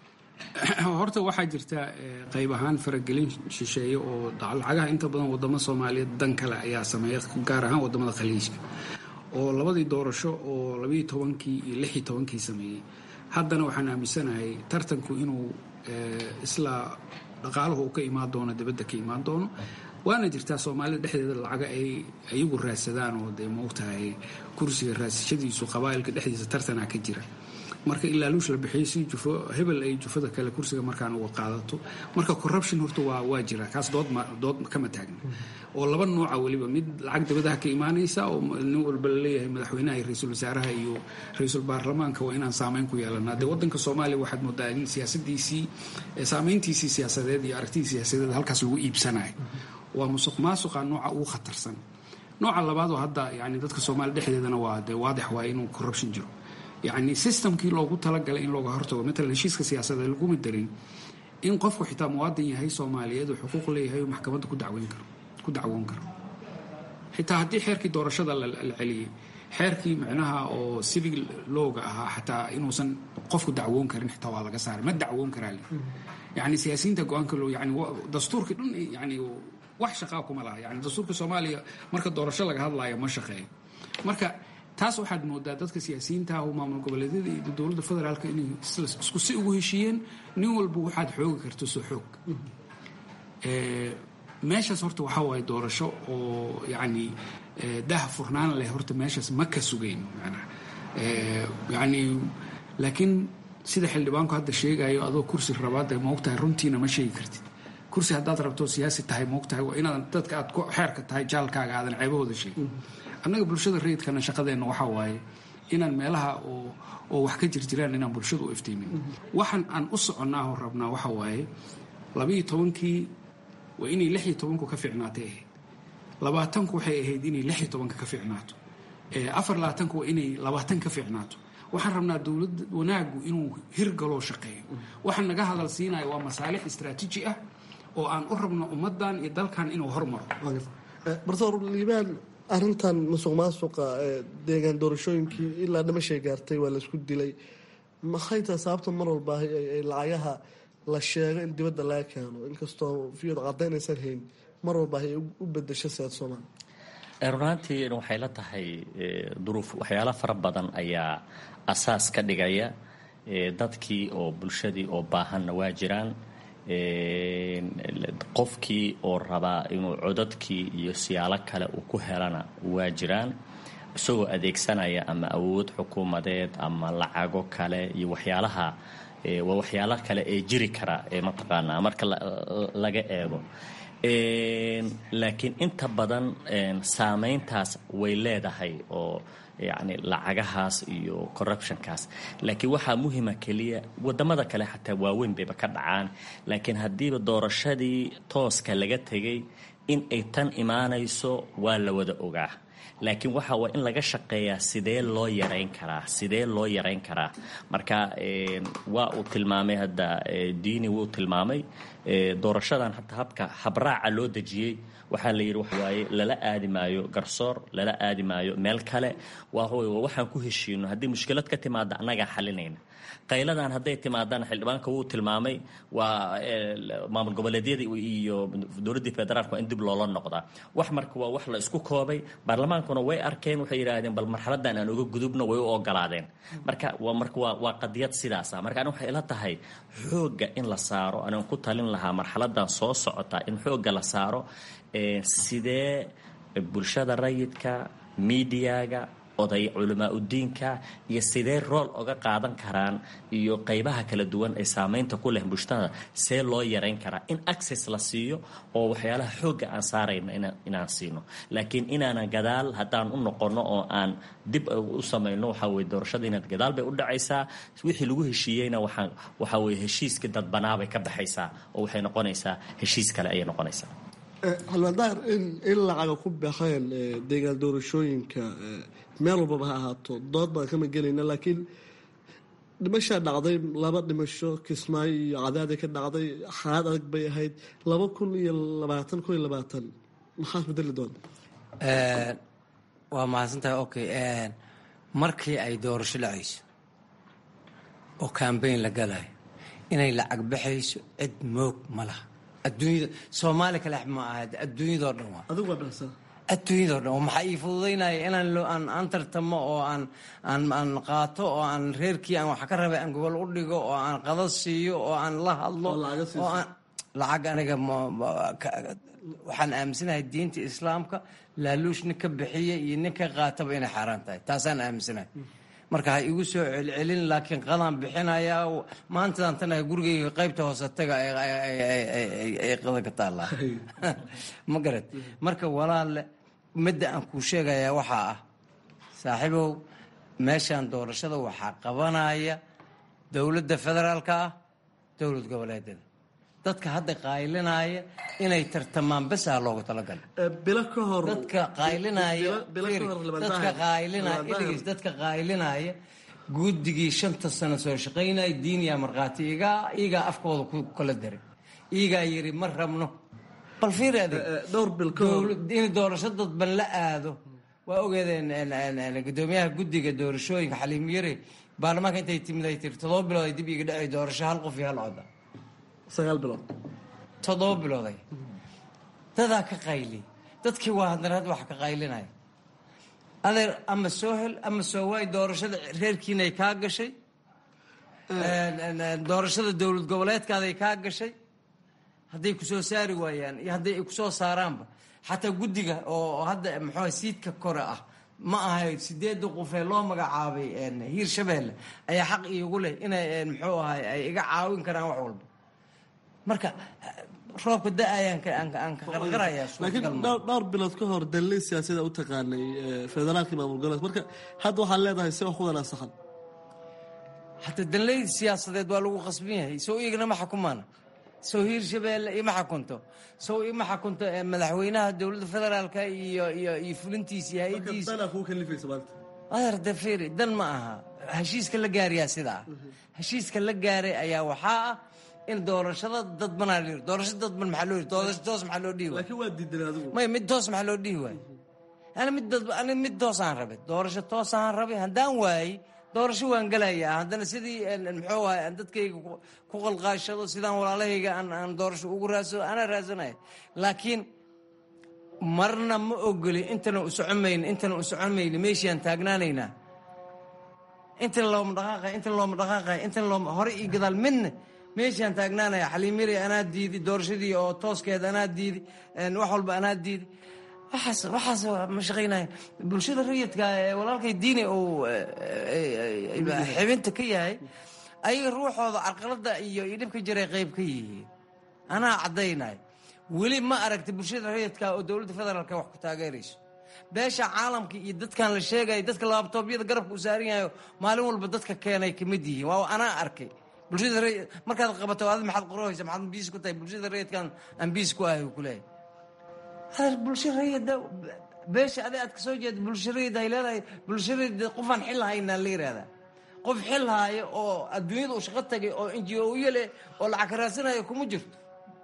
horta waxaa jirta qayb ahaan faragelin shisheeye oo lacagaha inta badan wadamo soomaaliyeed dan kale ayaa sameeya gaar ahaan wadamada khaliijka oo labadii doorasho oo labayo tobankii iyo lixii tobankii sameeyey haddana waxaan aaminsanahay tartanku inuu isla dhaqaaluhu uu ka imaan doono dibadda ka imaan doono waana jirtaa soomaalida dhexdeeda lacaga ay iyagu raadsadaan oo dee maogtahay kursiga raadsashadiisu qabaa'ilka dhexdiisa tartanaa ka jira marka ilaa luush la bixiyo si jufo hebel ay jufada kale kursiga markaan uga qaadato marka corruption horta waa waa jira kaas dood dood kama taagna oo laba nooca weliba mid lacag dibadaha ka imaanaysa oo nin walba laleeyahay madaxweynaha iyo ra-iisul wasaaraha iyo ra-iisul baarlamaanka waa inaan saameyn ku yeelanaa dee wadanka soomaaliya waxaad moodaa in siyaasadiisii saameyntiisii siyaasadeed iyo aragtidii siyaasadeed halkaas lagu iibsanayo waa musuq maasuqa nooca ugu khatarsan nooca labaad oo hadda yani dadka soomaaliya dhexdeedana waa dee waadix waa inuu corruption jiro yacni systemkii loogu talagalay in looga hortago matalan heshiiska siyaasadeed laguma darin in qofku xitaa muwaadin yahay soomaaliyeed uu xuquuq leeyahay maxkamadda ku dacweyn karo ku dacwoon karo xitaa haddii xeerkii doorashada la celiyey xeerkii micnaha oo civil lowga ahaa xataa inuusan qofku dacwoon karin xitaa waa laga saaray ma dacwoon karaa le yani siyaasiyiinta go-aanka loo yani dastuurkii dhan yani wax shaqaa kuma laha yani dastuurka soomaaliya marka doorasho laga hadlaayo ma shaqeeyo marka taas waxaad moodaa dadka siyaasiyiinta ah oo maamul goboleedyada iyo dowladda federaalka inay isku si ugu heshiiyeen nin walba waxaad xoogi karto soo xoog meeshaas horta waxaa waaye doorasho oo yacni daha furnaan leh horta meeshaas ma ka sugayn macnaha yacni laakiin sida xildhibaanku hadda sheegayo adoo kursi rabaad maogtahay runtiina ma sheegi kartid kursi haddaad rabto siyaasi tahay maogtahay waa inaadan dadka aad ku xeerka tahay jaalkaaga aadan ceebahooda sheegin annaga bulshada rayidkana shaqadeenna waxaa waaye inaan meelaha oo oo wax ka jirjiraan inaan bulshada u iftiimin waxaan aan u soconnaa oo rabnaa waxa waaye labiiyo tobankii waa inay lix iyo tobanku ka fiicnaatay ahayd labaatanku waxay ahayd inay lix iyo tobanka ka fiicnaato afar labaatanku waa inay labaatan ka fiicnaato waxaan rabnaa dowladda wanaagu inuu hirgaloo shaqeeyo waxaan naga hadal siinaya waa masaalix istraatiiji ah oo aan u rabno ummaddan iyo dalkan inuu hormaro barsoor liibaan arrintan musuq maasuqa deegaan doorashooyinkii ilaa dhimashay gaartay waa laisku dilay maxay tahay sababta mar walba ay lacagaha la sheego in dibadda laga keeno inkastoo viyod cadaynaysan hayn mar walba ay u bedesho siyaad soomaaliya runaantii waxay la tahay duruuf waxyaalo fara badan ayaa asaas ka dhigaya dadkii oo bulshadii oo baahanna waa jiraan qofkii oo rabaa inuu codadkii iyo siyaalo kale uu ku helana waa jiraan isagoo adeegsanaya ama awood xukuumadeed ama lacago kale iyo waxyaalaha waa waxyaalo kale ee jiri kara ee mataqaanaa marka laga eego laakiin inta badan saameyntaas way leedahay oo yacni lacagahaas iyo corruptionkaas laakiin waxaa muhima keliya wadamada kale xataa waaweyn bayba ka dhacaan laakiin haddiiba doorashadii tooska laga tegay in ay tan imaanayso waa la wada ogaa laakiin waxa waa in laga shaqeeyaa sidee loo yarayn karaa sidee loo yarayn karaa marka waa uu tilmaamay hadda diini wuu tilmaamay doorashadan hataa habka habraaca loo dejiyey waxaa la yidhi waxawaaye lala aadi maayo garsoor lala aadi maayo meel kale waa waxaan ku heshiino haddii mushkilad ka timaada annagaa xalinayna qayladan hadday timaadaan xildhibaanka wuu tilmaamay waa maamul goboleedyada iyo dowladdii federaalk waa in dib loola noqdaa wax marka waa wax la isku koobay baarlamaankuna way arkeen waxay yidhaahdeen bal marxaladan aan uga gudubno way u ogolaadeen marka waa marka waa waa qadiyad sidaasa marka ani waxay ila tahay xoogga in la saaro anaan ku talin lahaa marxaladan soo socota in xoogga la saaro sidee bulshada rayidka miidiyaga oday culamaa udiinka iyo sidee rool oga qaadan karaan iyo qaybaha kala duwan ee saameynta ku leh bulshada see loo yarayn karaa in access la siiyo oo waxyaalaha xoogga aan saarayna inaan siino laakiin inaanan gadaal haddaan u noqono oo aan dib u samayno waxaa weye doorashada inaad gadaal bay u dhacaysaa wixii lagu heshiiyeyna waxaa waxaa weye heshiiska dadbanaabay ka baxaysaa oo waxay noqonaysaa heshiis kale ayay noqonaysaa xildhibaan in in lacaga ku baxeen deegaan doorashooyinka meel walbaba ha ahaato dood baan kama gelayna laakiin dhimashaa dhacday laba dhimasho kismaayo iyo cadaaday ka dhacday xaalad adag bay ahayd laba kun iyo labaatan kun iyo labaatan maxaa bedeli doonta waa mahadsantahay okay markii ay doorasho dhacayso oo cambayn la galayo inay lacag baxayso cid moog ma laha adduunyada soomaali kale ma aha adduunyadoo dhan waa adigu waa dhahsaa adduunyadoo dhan maxaa ii fududaynaya inaan aan aan tartamo oo aan aan aan qaato oo aan reerkii aan wax ka rabay aan gobol u dhigo oo aan qada siiyo oo aan la hadlo oo aan lacag aniga waxaan aaminsanahay diinta islaamka laaluush nin ka bixiya iyo nin ka qaataba inay xaaraan tahay taasaan aaminsanahay marka ha igu soo celcelin laakiin qadaan bixinayaa maantadan tanaha gurigayga qaybta hoose taga ay qada ka taallaa ma garad marka walaalle midda aan kuu sheegayaa waxaa ah saaxiibow meeshaan doorashada waxaa qabanaya dowladda federaalka ah dowlad goboleedyada dadka hadda qaylinaya inay tartamaan besaa loogu talagalay bilo ka hor dadka qaylinaya dadka qaylinaya dadka qaylinaya guddigii shanta sano soo shaqaynaya diiniya markhaati igaa igaa afkooda ku kala daray igaa yiri ma rabno bal fiir adeeg dhowr bil ka hor in doorasho dadban la aado waa ogeedeen gudoomiyaha guddiga doorashooyinka xaliim yare baarlamaanka intay timid ay tiri todoba bilood ay dib iga dhacay doorasho hal qof iyo hal coda sagaal bilood toddoba bilooday dadaa ka qayli dadkii waa haddana hadda wax ka qaylinaya adeer ama soo hel ama soo waay doorashada reerkiinay kaa gashay doorashada dowlad goboleedkaaday kaa gashay hadday ku soo saari waayaan iyo hadday ay kusoo saaraanba xataa guddiga oo hadda muxuu siidka kore ah ma ahay sideedda qofee loo magacaabay hiir shabeelle ayaa xaq iigu leh inay muxuu ahay ay iga caawin karaan wax walba marka roobka da-ayaan aan ka qarqarayaa laakiin dhowr bilood ka hor dalli siyaasada u taqaanay federaalka maamul goboleed marka hadda waxaad leedahay si wax ku wanaagsahan hataa danley siyaasadeed waa lagu qasban yahay sow iyagana ma xukumaana sow hiir shabeelle ima xakunto sow ima xakunto madaxweynaha dowladda federaalka iyo iyo iyo fulintiisa iyo hay-adiisa adeer de fiiri dan ma aha heshiiska la gaarayaa sidaa heshiiska la gaaray ayaa waxaa ah in doorashada dadbanaa la yiri doorasho dadban maxaa loo yiri doorasho toos maxaa loo dhihi waay laakiin waa diidan adigu may mid toos maxaa loo dhihi waay ani mid dad ani mid toosaan rabay doorasho toosaan rabay haddaan waayey doorasho waan gelayaa haddana sidii muxuu ahay aan dadkayga ku qalqaashado sidaan walaalahayga aan aan doorasho ugu raadsado anaa raadsanaya laakiin marna ma ogoli intana u socomayna intana u socomayna meeshiaan taagnaanaynaa intana looma dhaqaaqay intana looma dhaqaaqay intana looma hore iyo gadaal midna meeshaan taagnaanaya xaliimiri anaa diidi doorashadii oo tooskeeda anaa diidi wax walba anaa diidi waxaas waxaas ma shaqaynaya bulshada rayidka ee walaalkay diini uu xibinta ka yahay ayaga ruuxooda carqalada iyo iyo dhibka jiray qayb ka yihiin anaa caddaynaya weli ma aragta bulshada rayidka oo dowladda federaalka wax ku taageerayso beesha caalamka iyo dadkan la sheegaya dadka laabtoobyada garabka u saaran yahayo maalin walba dadka keenay kamid yihiin waa anaa arkay bulshada markaad qabato adi maxaad qorahaysa maxaad biis ku tahay bulshada rayidkan aan biis ku ahay kuleeyahay hada bulsho rayida beesha adi aad kasoo jeeda bulsho rayid ay leedahay bulsho rayid qofaan xil haynaa la yihahdaa qof xil haayo oo adduunyada u shaqo tagay oo n g o yale oo lacag ka raadsanayo kuma jirto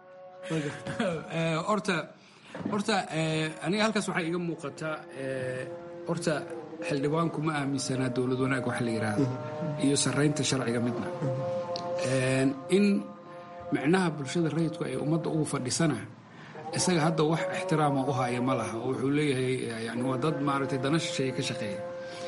horta horta aniga halkaas waxaa iga muuqataa horta xildhibaanku ma aaminsanaa dowlad wanaag waxa la yidhaahdo iyo saraynta sharciga midna in micnaha bulshada rayidku ay ummadda ugu fadhisana isaga hadda wax ixtiraama u haya ma laha oo wuxuu leeyahay yani waa dad maaragtay dana shisheeye ka shaqeeya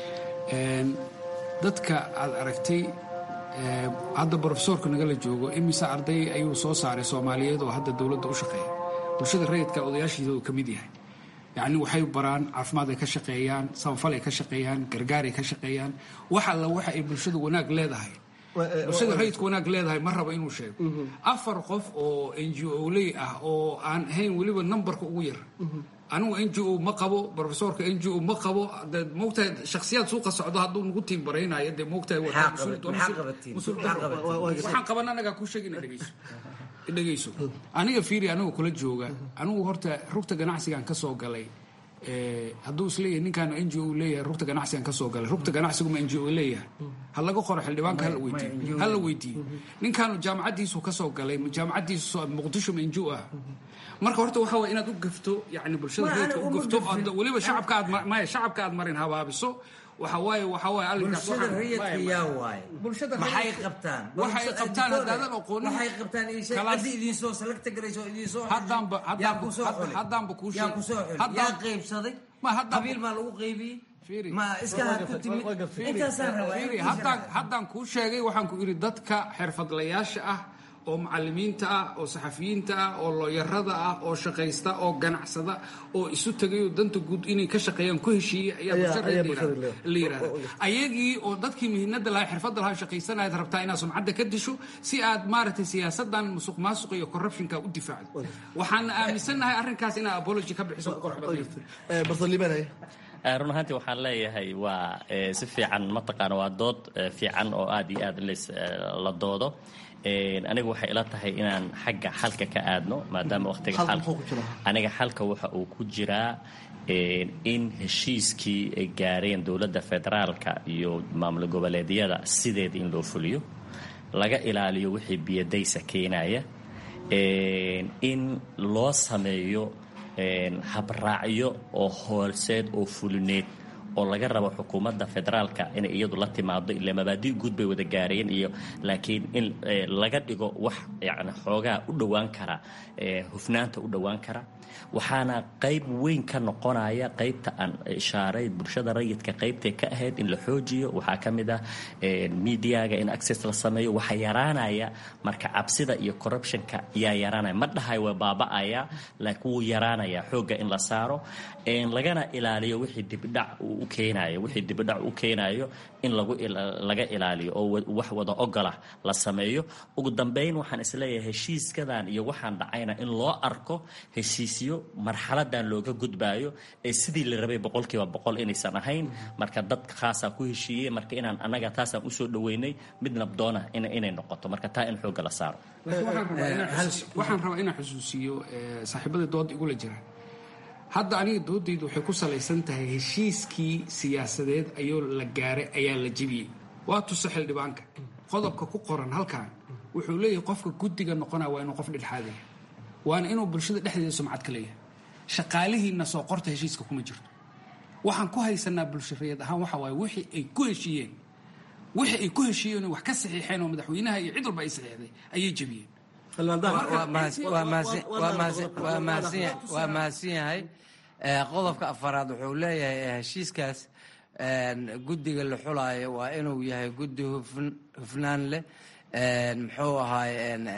dadka aad aragtay hadda brofesoorka nagala joogo imise arday ayuu soo saaray soomaaliyeed oo hadda dowladda u shaqeeya bulshada rayidka odayaashiisa uu ka mid yahay yacni waxay baraan caafimaad ay ka shaqeeyaan samafal ay ka shaqeeyaan gargaar ay ka shaqeeyaan wax alla waxa ay bulshada wanaag leedahay bulshada rayidka wanaag leedahay ma raba inuu sheego afar qof oo n g o ley ah oo aan ahayn weliba numberka ugu yar anigu n g o ma qabo brofesorka n g o ma qabo de moogtahay shaksiyaad suuqa socdo hadduu nagu tiim baraynayo dee moogtahay waxaan qaban anagaa kuu sheegi ina dhegeyso dhegeyso aniga fiiri aniga kula jooga anigu horta rugta ganacsigaan ka soo galay hadduu isleeyahay ninkaan n g o leeyahay rugta ganacsigan ka soo galay rugta ganacsiguma n g o leeyahay ha laga qoro xildhibaanka hala weydiiyo hala weydiiyo ninkaanu jaamacaddiisu ka soo galay jaamacaddiisu muqdisho ma n g o ah marka horta waxa waye inaad u gafto yani bulshada reedka u gafto weliba shacabka aad maya shacabka aad marin habaabiso waxa waaye waxa waaye arrinkaas bulshada rayidka yaa waaye maxay qabtaan waxay qabtaan haddaadan aqoonin waxay qabtaan ciddi idin soo salagta garayso idin soo haddaanba yaa ku soo xulay haddaanba kuu yaa ku soo xulay yaa qaybsaday qabiil maa lagu qaybiyey ma iska had ku timid intaasaan rabaa haddaan haddaan kuu sheegay waxaan ku idhi dadka xirfadlayaasha ah oo macalimiinta ah oo saxafiyiinta ah oo looyarada ah oo shaqaysta oo ganacsada oo isu tegayoo danta guud inay ka shaqeeyaan ku heshiiyey ayaa bulshada la yidhahda ayagii oo dadkii mihinada lahaa xirfadda lahaa shaqaysanayaad rabtaa inaad sumcadda ka disho si aad maaragtay siyaasadan musuq maasuqa iyo corruptionka u difaacdo waxaana aaminsannahay arrinkaas inaad apology ka bixiso run ahaantii waxaan leeyahay waa si fiican mataqaana waa dood fiican oo aad iyo aad la doodo aniga waxay ila tahay inaan xagga xalka ka aadno maadaama waqtiga aniga xalka waxa uu ku jiraa in heshiiskii ay gaareen dowladda federaalka iyo maamul goboleedyada sideeda in loo fuliyo laga ilaaliyo wixii biyadaysa keenaya in loo sameeyo habraacyo oo hoolseed oo fulineed oo laga rabo xukuumadda federaalka inay iyadu la timaado ile mabaadi guud bay wada gaareen iyo laakiin in laga dhigo wax yani xoogaa u dhowaan kara hufnaanta u dhowaan kara waxaana qayb weyn ka noqonaya qaybta aan ishaaray bulshada rayidka qaybtay ka ahayd in la xoojiyo waxaa ka mid ah mediaga in access la sameeyo waxaa yaraanaya marka cabsida iyo corruptionka yaa yaraanaya ma dhahay waa baaba'aya laakiin wuu yaraanaya xoogga in la saaro lagana ilaaliyo wixii dibdhac u keenayo wixii dibdhac u keenayo in lagu laga ilaaliyo oo wax wada ogolah la sameeyo ugu dambeyn waxaan isleeyahay heshiiskadan iyo waxaan dhacayna in loo arko heshiisyo marxaladan looga gudbaayo ee sidii la rabay boqolkiiba boqol inaysan ahayn marka dad khaasaa ku heshiiyey marka inaan annaga taasaan usoo dhaweynay mid nabdoona inay noqoto marka taa in xoogga la saaro waxaan rabaa inaan xusuusiyo saaxiibada dooda igula jira hadda aniga doodaydu waxay ku salaysan tahay heshiiskii siyaasadeed ayoo la gaaray ayaa la jebiyey waa tusa xildhibaanka qodobka ku qoran halkan wuxuu leeyahay qofka guddiga noqonaya waa inuu qof dhexdhexaadaya waana inuu bulshada dhexdeeda sumcad ka leeyahay shaqaalihiinna soo qorta heshiiska kuma jirto waxaan ku haysanaa bulshareed ahaan waxa waaye wixii ay ku heshiiyeen wixii ay ku heshiiyeen wax ka saxiixeen oo madaxweynaha iyo cid walba ay saxiixday ayay jebiyeen waa mahadsan yahay qodobka afaraad wuxuu leeyahay heshiiskaas guddiga la xulaayo waa inuu yahay guddi hufnaan leh muxuu ahaay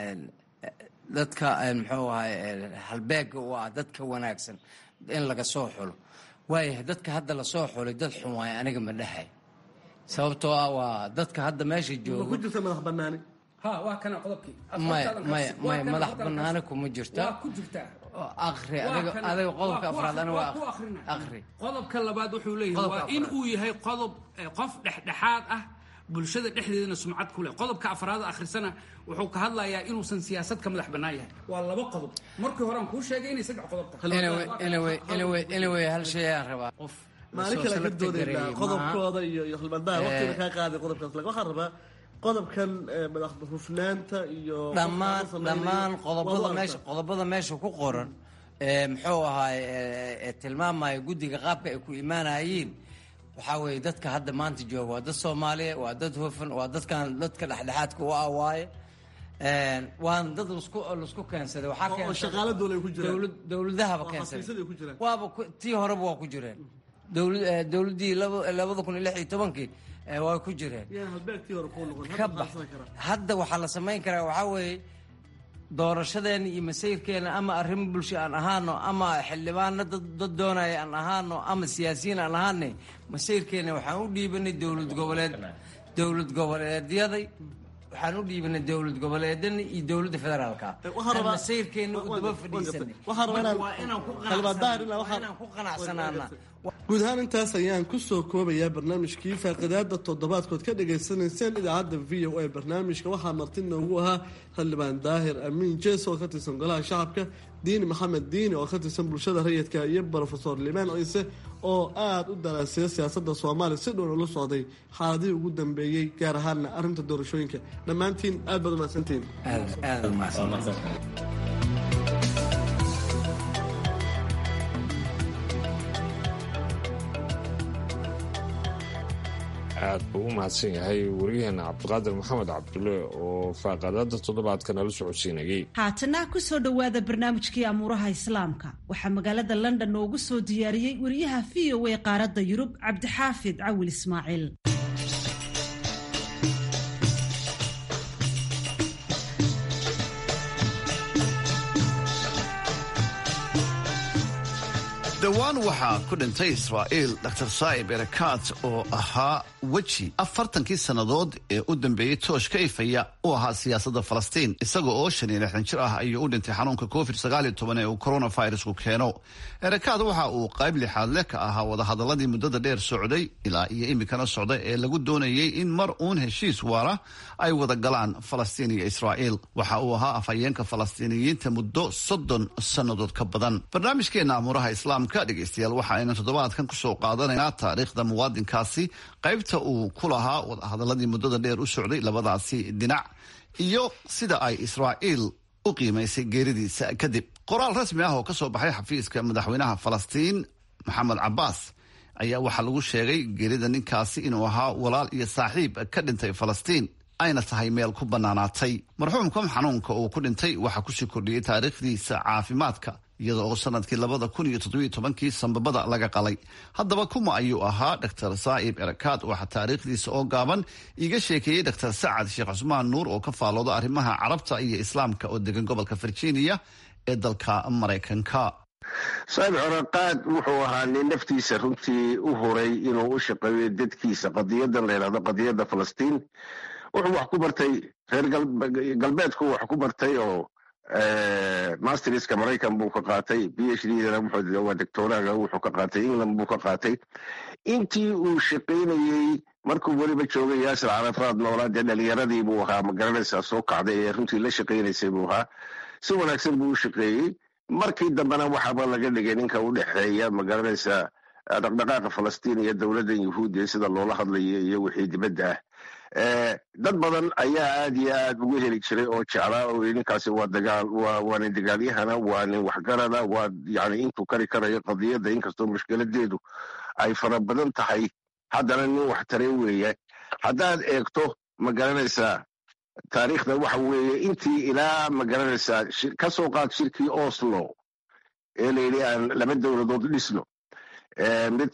dadka muxuu ahaay halbeega u ah dadka wanaagsan in laga soo xulo waayahay dadka hadda lasoo xulay dad xun waayo aniga ma dhahay sababtoo ah waa dadka hadda meesha jooga ku jirta madax banaani waa kana qodobkii maya maya maya madax banaani kuma jirta ku jirtaa akri adiga adiga qodobka afraad aniga waa akri qodobka labaad wuxuu leeyahay waa in uu yahay qodob qof dhexdhexaad ah bulshada dhexdeedana sumcad ku leh qodobka afraad akhrisana wuxuu ka hadlayaa inuusan siyaasad ka madax bannaan yahay waa laba qodob markii hore aan kuu sheegay inay saddex qodob tahay anyway hal shay aan rabaa qof maalin kale ka doodaynaa qodobkooda iyo iyo khilbandaha waqtiga kaa qaaday qodobkaas laga waxaan rabaa qodobkan madax hufnaanta iyo dhammaan dhammaan qodobada meesha qodobada meesha ku qoran muxuu ahaay tilmaamaya guddiga qaabka ay ku imaanayeen waxaa weeye dadka hadda maanta jooga waa dad soomaaliya waa dad hufan waa dadkan dadka dhexdhexaadka u ah waaye waana dad lasku lasku keensaday waxaa shaqaala dowlay ku jiraan dowladahaba keensaday waaba tii horeba waa ku jireen dowladdii labada kun iyo lix iyo tobankii waa ku jireen ka bax hadda waxaa la samayn karaa waxaa weeye doorashadeena iyo masayrkeena ama arrimo bulsho aan ahaano ama xildhibaano dad doonaya aan ahaano ama siyaasiyiin aan ahaane masayrkeena waxaan u dhiibanay dowlad goboleed dowlad goboleedyaday waxaan u dhiibanay dowlad goboleedana iyo dowladda federaalka masayrkeena u daba fadhiisanay waa inaan ku qanacsanaana guud ahaan intaas ayaan kusoo koobayaa barnaamijkii faaqidaada toddobaadkood ka dhagaysanayseen idaacadda v o a barnaamijka waxaa marti noogu ahaa xildhibaan daahir amiin jees oo ka tirsan golaha shacabka diini maxamed diini oo ka tirsan bulshada rayidka iyo brofesor limaan ciise oo aada u daraaseeya siyaasadda soomaaliya si dhown ula socday xaaladihii ugu dambeeyey gaar ahaana arrinta doorashooyinka dhammaantiin aad baad umahadsantihiin aad buu u mahadsan yahay wariyaheena cabdiqaadir maxamed cabdulle oo faaqadaada toddobaadka nala socodsiinayay haatana ku soo dhowaada barnaamijkii amuuraha islaamka waxaa magaalada london noogu soo diyaariyey wariyaha v o a qaaradda yurub cabdixaafid cawil ismaaciil dhowaan waxaa ku dhintay israa'iil dr saa'ib erakaat oo ahaa weji afartankii sannadood ee u dambeeyey toosh ka ifaya u ahaa siyaasadda falastiin isaga oo shan iyo lixdan jir ah ayuu u dhintay xanuunka covid sagaal iyo toban ee uu coronavirusku keeno erakaat waxa uu qayb lixaad leh ka ahaa wadahadaladii muddada dheer socday ilaa iyo iminkana socda ee lagu doonayey in mar uun heshiis waara ay wada galaan falastiin iyo israa'iil waxa uu ahaa afhayeenka falastiiniyiinta muddo soddon sannadood ka badan barnaamijkeena amuuraha islaamka dhegeystayaal waxa aynu toddobaadkan kusoo qaadanaynaa taariikhda muwaadinkaasi qaybta uu ku lahaa wadahadaladii muddada dheer u socday labadaasi dhinac iyo sida ay israa'iil u qiimaysay geeridiisa kadib qoraal rasmi ah oo ka soo baxay xafiiska madaxweynaha falastiin maxamed cabaas ayaa waxaa lagu sheegay geerida ninkaasi inuu ahaa walaal iyo saaxiib ka dhintay falastiin ayna tahay meel ku bannaanaatay marxuumkan xanuunka uu ku dhintay waxaa kusii kordhiyey taariikhdiisa caafimaadka iyada oo sanadkii labada kun iyo toddobiyo tobankii sambabada laga qalay haddaba kuma ayuu ahaa dor saa'ib erakaad waxaa taariikhdiisa oo gaaban iiga sheekeeyey dor sacad sheekh cusmaan nuur oo ka faalooda arrimaha carabta iyo islaamka oo degan gobolka virginia ee dalka maraykanka saa'ib cerakaad wuxuu ahaa nin naftiisa runtii u huray inuu u shaqeeyo dadkiisa qadiyadan la yidhahdo qadiyadda falastiin wuxuu wax ku bartay reer galbeedku wax ku bartay oo masterska maraykan buu ka qaatay b h dna waa doctoraga wuxuu ka qaatay england buu ka qaatay intii uu shaqaynayey markuu weliba joogay yaasir carafaad noolaa dee dhalinyaradii buu ahaa magaranaysaa soo kacday ee runtii la shaqaynaysay buu ahaa si wanaagsan buu u shaqeeyey markii dambena waxaaba laga dhigay ninka u dhexeeya magaranaysaa dhaqdhaqaaqa falastiin iyo dowladdan yahuudiya sida loola hadlayo iyo wixii dibadda ah dad badan ayaa aad iyo aad ugu heli jiray oo jeclaa oo ninkaasi waa dagaal waa nin dagaalyahana waa nin waxgarada waa yani intuu kari karayo qadiyadda inkastoo mushkiladeedu ay fara badan tahay haddana nin wax tare weeye haddaad eegto ma garanaysaa taariikhda waxa weeye intii ilaa ma garanaysaa ka soo qaad shirkii oslo ee layidhi aan laba dowladood dhisno mid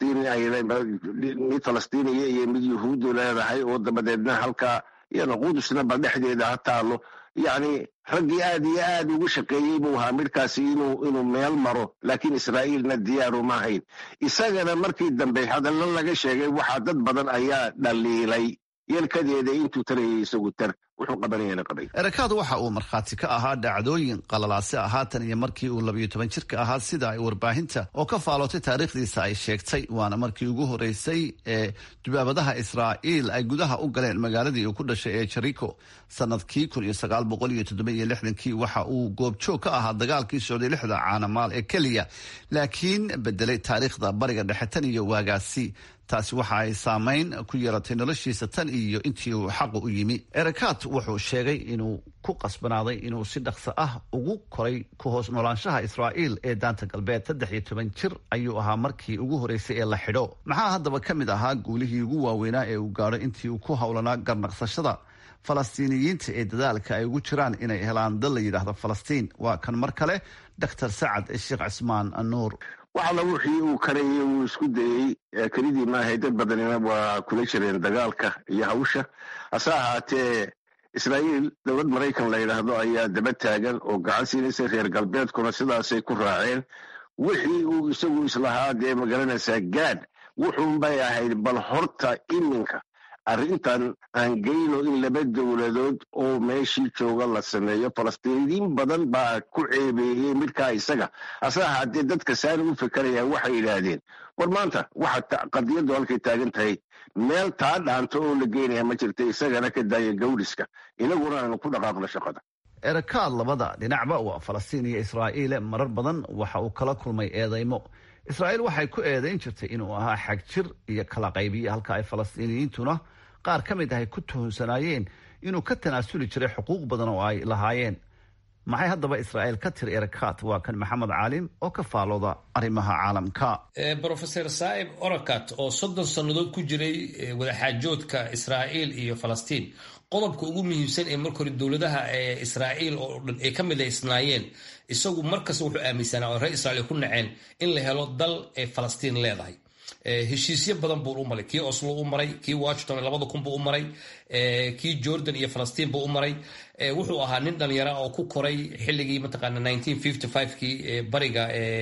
mid falastiiniya iyo mid yahuuddu leedahay oo dabadeedna halkaa iyana qudusna ba dhexdeeda ha taalo yacni raggii aad iyo aad ugu shaqeeyey buu ahaa midkaasi inuu meel maro laakiin israa'iilna diyaaru ma hayn isagana markii dambe hadallo laga sheegay waxaa dad badan ayaa dhaliilay yelkadeeda intuu tarayay isagu tar wuxuu qabanayana qabay erakaad waxa uu markhaati ka ahaa dhacdooyin qalalaase ah haatan iyo markii uu labayo toban jirka ahaa sida ay warbaahinta oo ka faalootay taariikhdiisa ay sheegtay waana markii ugu horeysay ee dubaabadaha israa'iil ay gudaha u galeen magaaladii uu ku dhashay ee jariko sanadkii kun iyo sagaal boqol iyo toddoba iyo lixdankii waxa uu goobjoog ka ahaa dagaalkii socday lixda caanamaal ee keliya laakiin bedelay taariikhda bariga dhexe tan iyo waagaasi taasi waxa ay saameyn ku yeelatay noloshiisa tan iyo intii uu xaqu u yimi erakaat wuxuu sheegay inuu ku qasbanaaday inuu si dhaqso ah ugu koray ku hoos noolaanshaha israa'iil ee daanta galbeed saddex iyo toban jir ayuu ahaa markii ugu horeysay ee la xidho maxaa haddaba ka mid ahaa guulihii ugu waaweynaa ee uu gaadho intii uu ku howlanaa garnaqsashada falastiiniyiinta ee dadaalka ay ugu jiraan inay helaan dal la yidhaahdo falastiin waa kan mar kale doctor sacad sheekh cismaan nuur waxala wixii uu karayay uu isku dayey kelidii maahay dad badanina waa kula jireen dagaalka iyo hawsha hase ahaatee israa'iil dowlad maraykan la yidhaahdo ayaa daba taagan oo gacan siinaysa reer galbeedkuna sidaasay ku raaceen wixii uu isagu islahaa dee magaranaysaa gaad wuxuunbay ahayd bal horta iminka arrintan aan geyno in laba dowladood oo meeshii jooga la sameeyo falastiiniyiin badan baa ku ceebeeyey midkaa isaga hase ahaatee dadka saani u fekerayaan waxay yidhaahdeen war maanta waxa qadiyaddu halkay taagan tahay meel taa dhaanto oo la geynaya ma jirta isagana ka daaya gawdhiska inaguna aanu ku dhaqaaqno shaqada erakaad labada dhinacba waa falastiin iyo israa'iile marar badan waxa uu kala kulmay eedaymo israa'iil waxay ku eedayn jirtay inuu ahaa xagjir iyo kala qaybiye halka ay falastiiniyiintuna qaar ka mid ahay ku tuhunsanaayeen inuu ka tanaasuli jiray xuquuq badan oo ay lahaayeen maxay haddaba israa'iil ka tiri erakaat waa kan maxamed caalim oo ka faalooda arrimaha caalamka brofeor saa'ib orakat oo soddon sannadood ku jiray wadaxaajoodka israa'iil iyo falastiin qodobka ugu muhiimsan ee marka hore dowladaha ee israa'iil oo dhan ay ka midaysnaayeen isagu markasta wuxuu aaminsanaa oo reer israiil ku naceen in la helo dal ee falastiin leedahay heshiisyo badan buu u maray kii oslo u maray kii washington labada kun buu u maray kii jordan iyo falastiin buu u maray wuxuu ahaa nin dhalinyara oo ku koray xilligii mataqaana nineteen fifty five kii bariga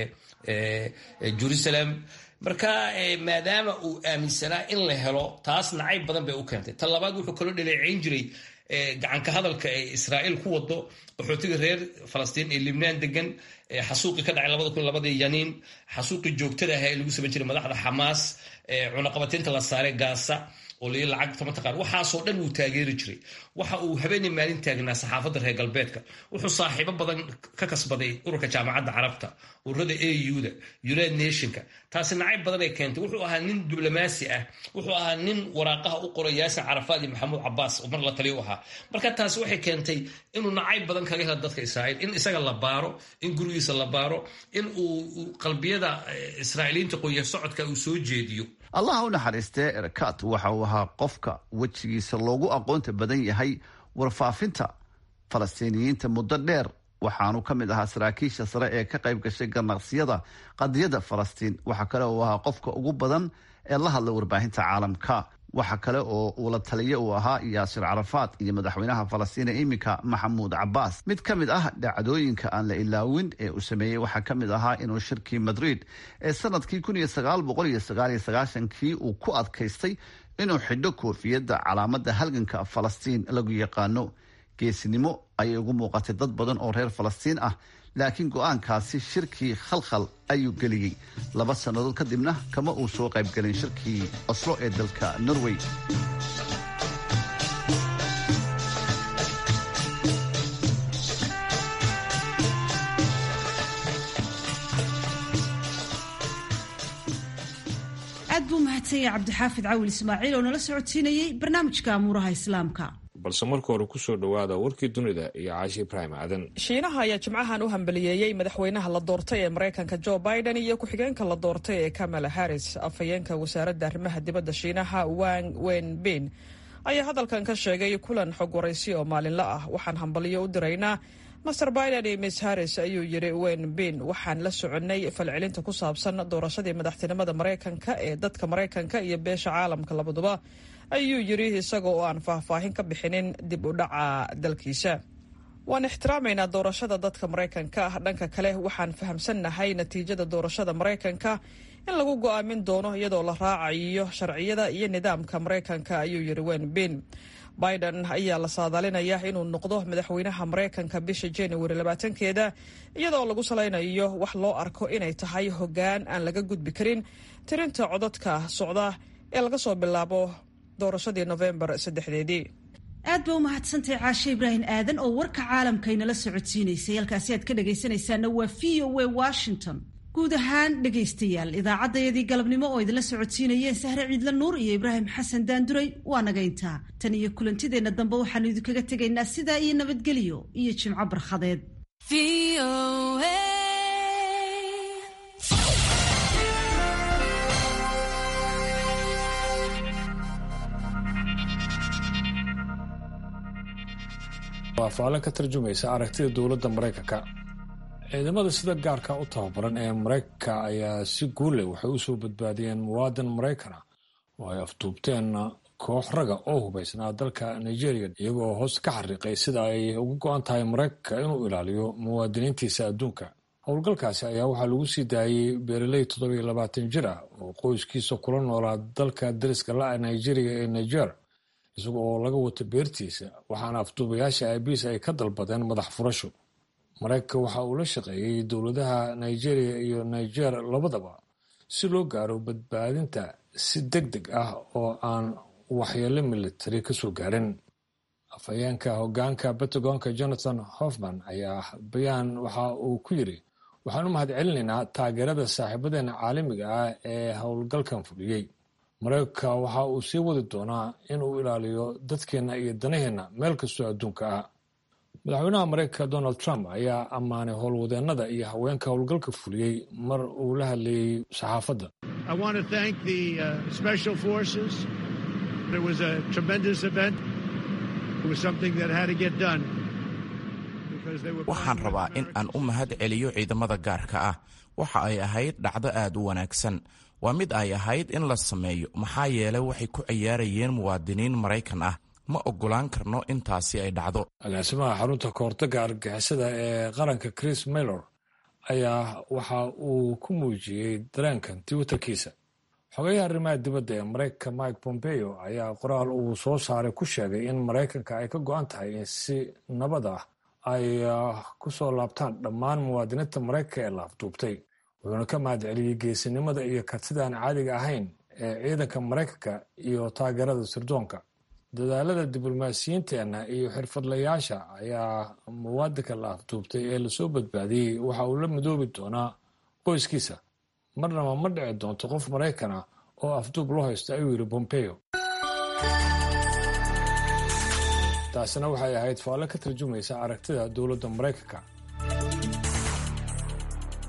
jerusalem marka maadaama uu aaminsanaa in la helo taas nacayb badan bay u keentay ta labaad wuxuu kaloo dhaleeceyn jiray gacanka hadalka ee israa'iil ku wado qaxootiga reer falastiin ee libnaan degan xasuuqii ka dhacay labada kun labadii yaniin xasuuqii joogtada ahaa ee lagu samayn jiray madaxda xamaas cunaqabateynta la saaray gaasa oo lii lacagta mataqaan waxaasoo dhan wuu taageeri jiray waxa uu habeenii maalin taagnaa saxaafadda reer galbeedka wuxuu saaxiibo badan ka kasbaday ururka jaamacadda carabta ururada auda united nationka taasi nacayb badan ay keentay wuxuu ahaa nin diblomaasi ah wuxuu ahaa nin waraaqaha u qoray yaasin carafaad iyo maxamuud cabaas oo mar la taliyo u ahaa marka taasi waxay keentay inuu nacayb badan kaga helo dadka israa'iil in isaga la baaro in gurigiisa la baaro in uu qalbiyada israa'iiliyiinta qoya socodka uu soo jeediyo allah u naxariistee erkat waxa uu ahaa qofka wejigiisa loogu aqoonta badan yahay warfaafinta falastiiniyiinta muddo dheer waxaanu ka mid ahaa saraakiisha sare ee ka qayb gashay ganaqsiyada qadiyadda falastiin waxa kale uu ahaa qofka ugu badan ee la hadla warbaahinta caalamka waxa kale oo uu la taliye uu ahaa yaasir carafaad iyo madaxweynaha falastiina iminka maxamuud cabaas mid ka mid ah dhacdooyinka aan la ilaawin ee uu sameeyey waxaa ka mid ahaa inuu shirkii madrid ee sanadkii kii uu ku adkaystay inuu xidho koofiyadda calaamada halganka falastiin lagu yaqaano geesinimo ayay ugu muuqatay dad badan oo reer falastiin ah laakiin go-aankaasi shirkii khalkhal ayuu geliyey laba sannadood kadibna kama uu soo qaybgelin shirkii oslo ee dalka norway aad buu mahadsanyay cabdixaafid cawil ismaaciil oo nala socodsiinayey barnaamijka amuuraha islaamka balse marka hore kusoo dhowaada warkii dunida iyo caashi ibraahim aadan shiinaha ayaa jimcahan u hambaliyeeyey madaxweynaha la doortay ee maraykanka jo biden iyo ku-xigeenka la doortay ee kamala harris afhayeenka wasaaradda arrimaha dibadda shiinaha wang wenbin ayaa hadalkan ka sheegay kulan xog waraysi oo maalinle ah waxaan hambaliyo u diraynaa master biden iyo miss harris ayuu yidhi wenbin waxaan la soconnay falcelinta ku saabsan doorashadii madaxtinimada maraykanka ee dadka maraykanka iyo beesha caalamka labaduba ayuu yidhi isaga oo aan faahfaahin ka bixinin dib u dhaca dalkiisa waan ixtiraamaynaa doorashada dadka maraykanka ah dhanka kale waxaan fahamsannahay natiijada doorashada maraykanka in lagu go'aamin doono iyadoo la raacayo sharciyada iyo nidaamka maraykanka ayuu yidhi wenbin biden ayaa la saadaalinaya inuu noqdo madaxweynaha maraykanka bisha januari labaatankeeda iyadoo lagu salaynayo wax loo arko inay tahay hoggaan aan laga gudbi karin tirinta codadka socda ee laga soo bilaabo doorashadii nofembar saddexdeedii aad ba u mahadsantahay caashe ibraahim aadan oo warka caalamkaynala socodsiinaysay halkaasi aad ka dhagaysanaysaana waa v o a washington guud ahaan dhegaystayaal idaacaddayadii galabnimo oo idinla socodsiinayeen sahre ciidla nuur iyo ibraahim xasan daanduray waa nagayntaa tan iyo kulantideenna dambe waxaanu idinkaga tegaynaa sidaa iyo nabadgelyo iyo jimco barkhadeed waa faalin ka tarjumaysa aragtida dowladda maraykanka ciidamada sida gaarka u tababaran ee maraykanka ayaa si guulle waxay u soo badbaadiyeen muwaadin maraykana oo ay afduubteen koox raga oo hubaysnaa dalka nigeria iyagoo hoos ka xariiqay sida ay uga go-an tahay maraykanka inuu ilaaliyo muwaadiniintiisa adduunka howlgalkaasi ayaa waxaa lagu sii daayey beeraley toddobiyo labaatan jir ah oo qoyskiisa kula noolaa dalka dariska la-a nigeria ee niger isaga oo laga wato beertiisa waxaana afduubayaasha aabiis ay ka dalbadeen madax furasho maraykanka waxa uu la shaqeeyey dowladaha nigeria iyo niger labadaba si loo gaaro badbaadinta si deg deg ah oo aan waxyeelo militari ka soo gaarin afhayeenka hogaanka batagonka jonathan hoffman ayaa bayaan waxa uu ku yiri waxaan u mahad celinaynaa taageerada saaxiibadeena caalamiga ah ee howlgalkan fuliyey maraykanka waxa uu sii wadi doonaa in uu ilaaliyo dadkeenna iyo danaheenna meel kastoo adduunka ah madaxweynaha maraykanka donald trump ayaa ammaanay howlwadeennada iyo haweenka howlgalka fuliyey mar uu la hadlayey saxaafadda waxaan rabaa in aan u mahad celiyo ciidamada gaarka ah waxa ay ahayd dhacdo aad u wanaagsan waa mid ay ahayd in la sameeyo maxaa yeelay waxay ku ciyaarayeen muwaadiniin maraykan ah ma oggolaan karno intaasi ay dhacdo agaasimaha xarunta kahortagga argagixisada ee qaranka chris maylor ayaa waxa uu ku muujiyey dareenkan twitterkiisa xogayaha arrimaha dibadda ee maraykanka mike pompeo ayaa qoraal uu soo saaray ku sheegay in maraykanka ay ka go-an tahay in si nabad ah ay ku soo laabtaan dhammaan muwaadiniinta maraykanka ee la afduubtay wuxuuna ka mahad celiyey geesinimada iyo kartida aan caadiga ahayn ee ciidanka maraykanka iyo taageerada sirdoonka dadaalada diblomaasiyiinteenna iyo xirfadlayaasha ayaa muwaadinka la afduubtay ee lasoo badbaadiyey waxa uu la midoobi doonaa qoyskiisa marnaba ma dhici doonto qof maraykana oo afduub loo haysto ayuu yidhi bompeo taasina waxay ahayd faalle ka tarjumaysa aragtida dowladda maraykanka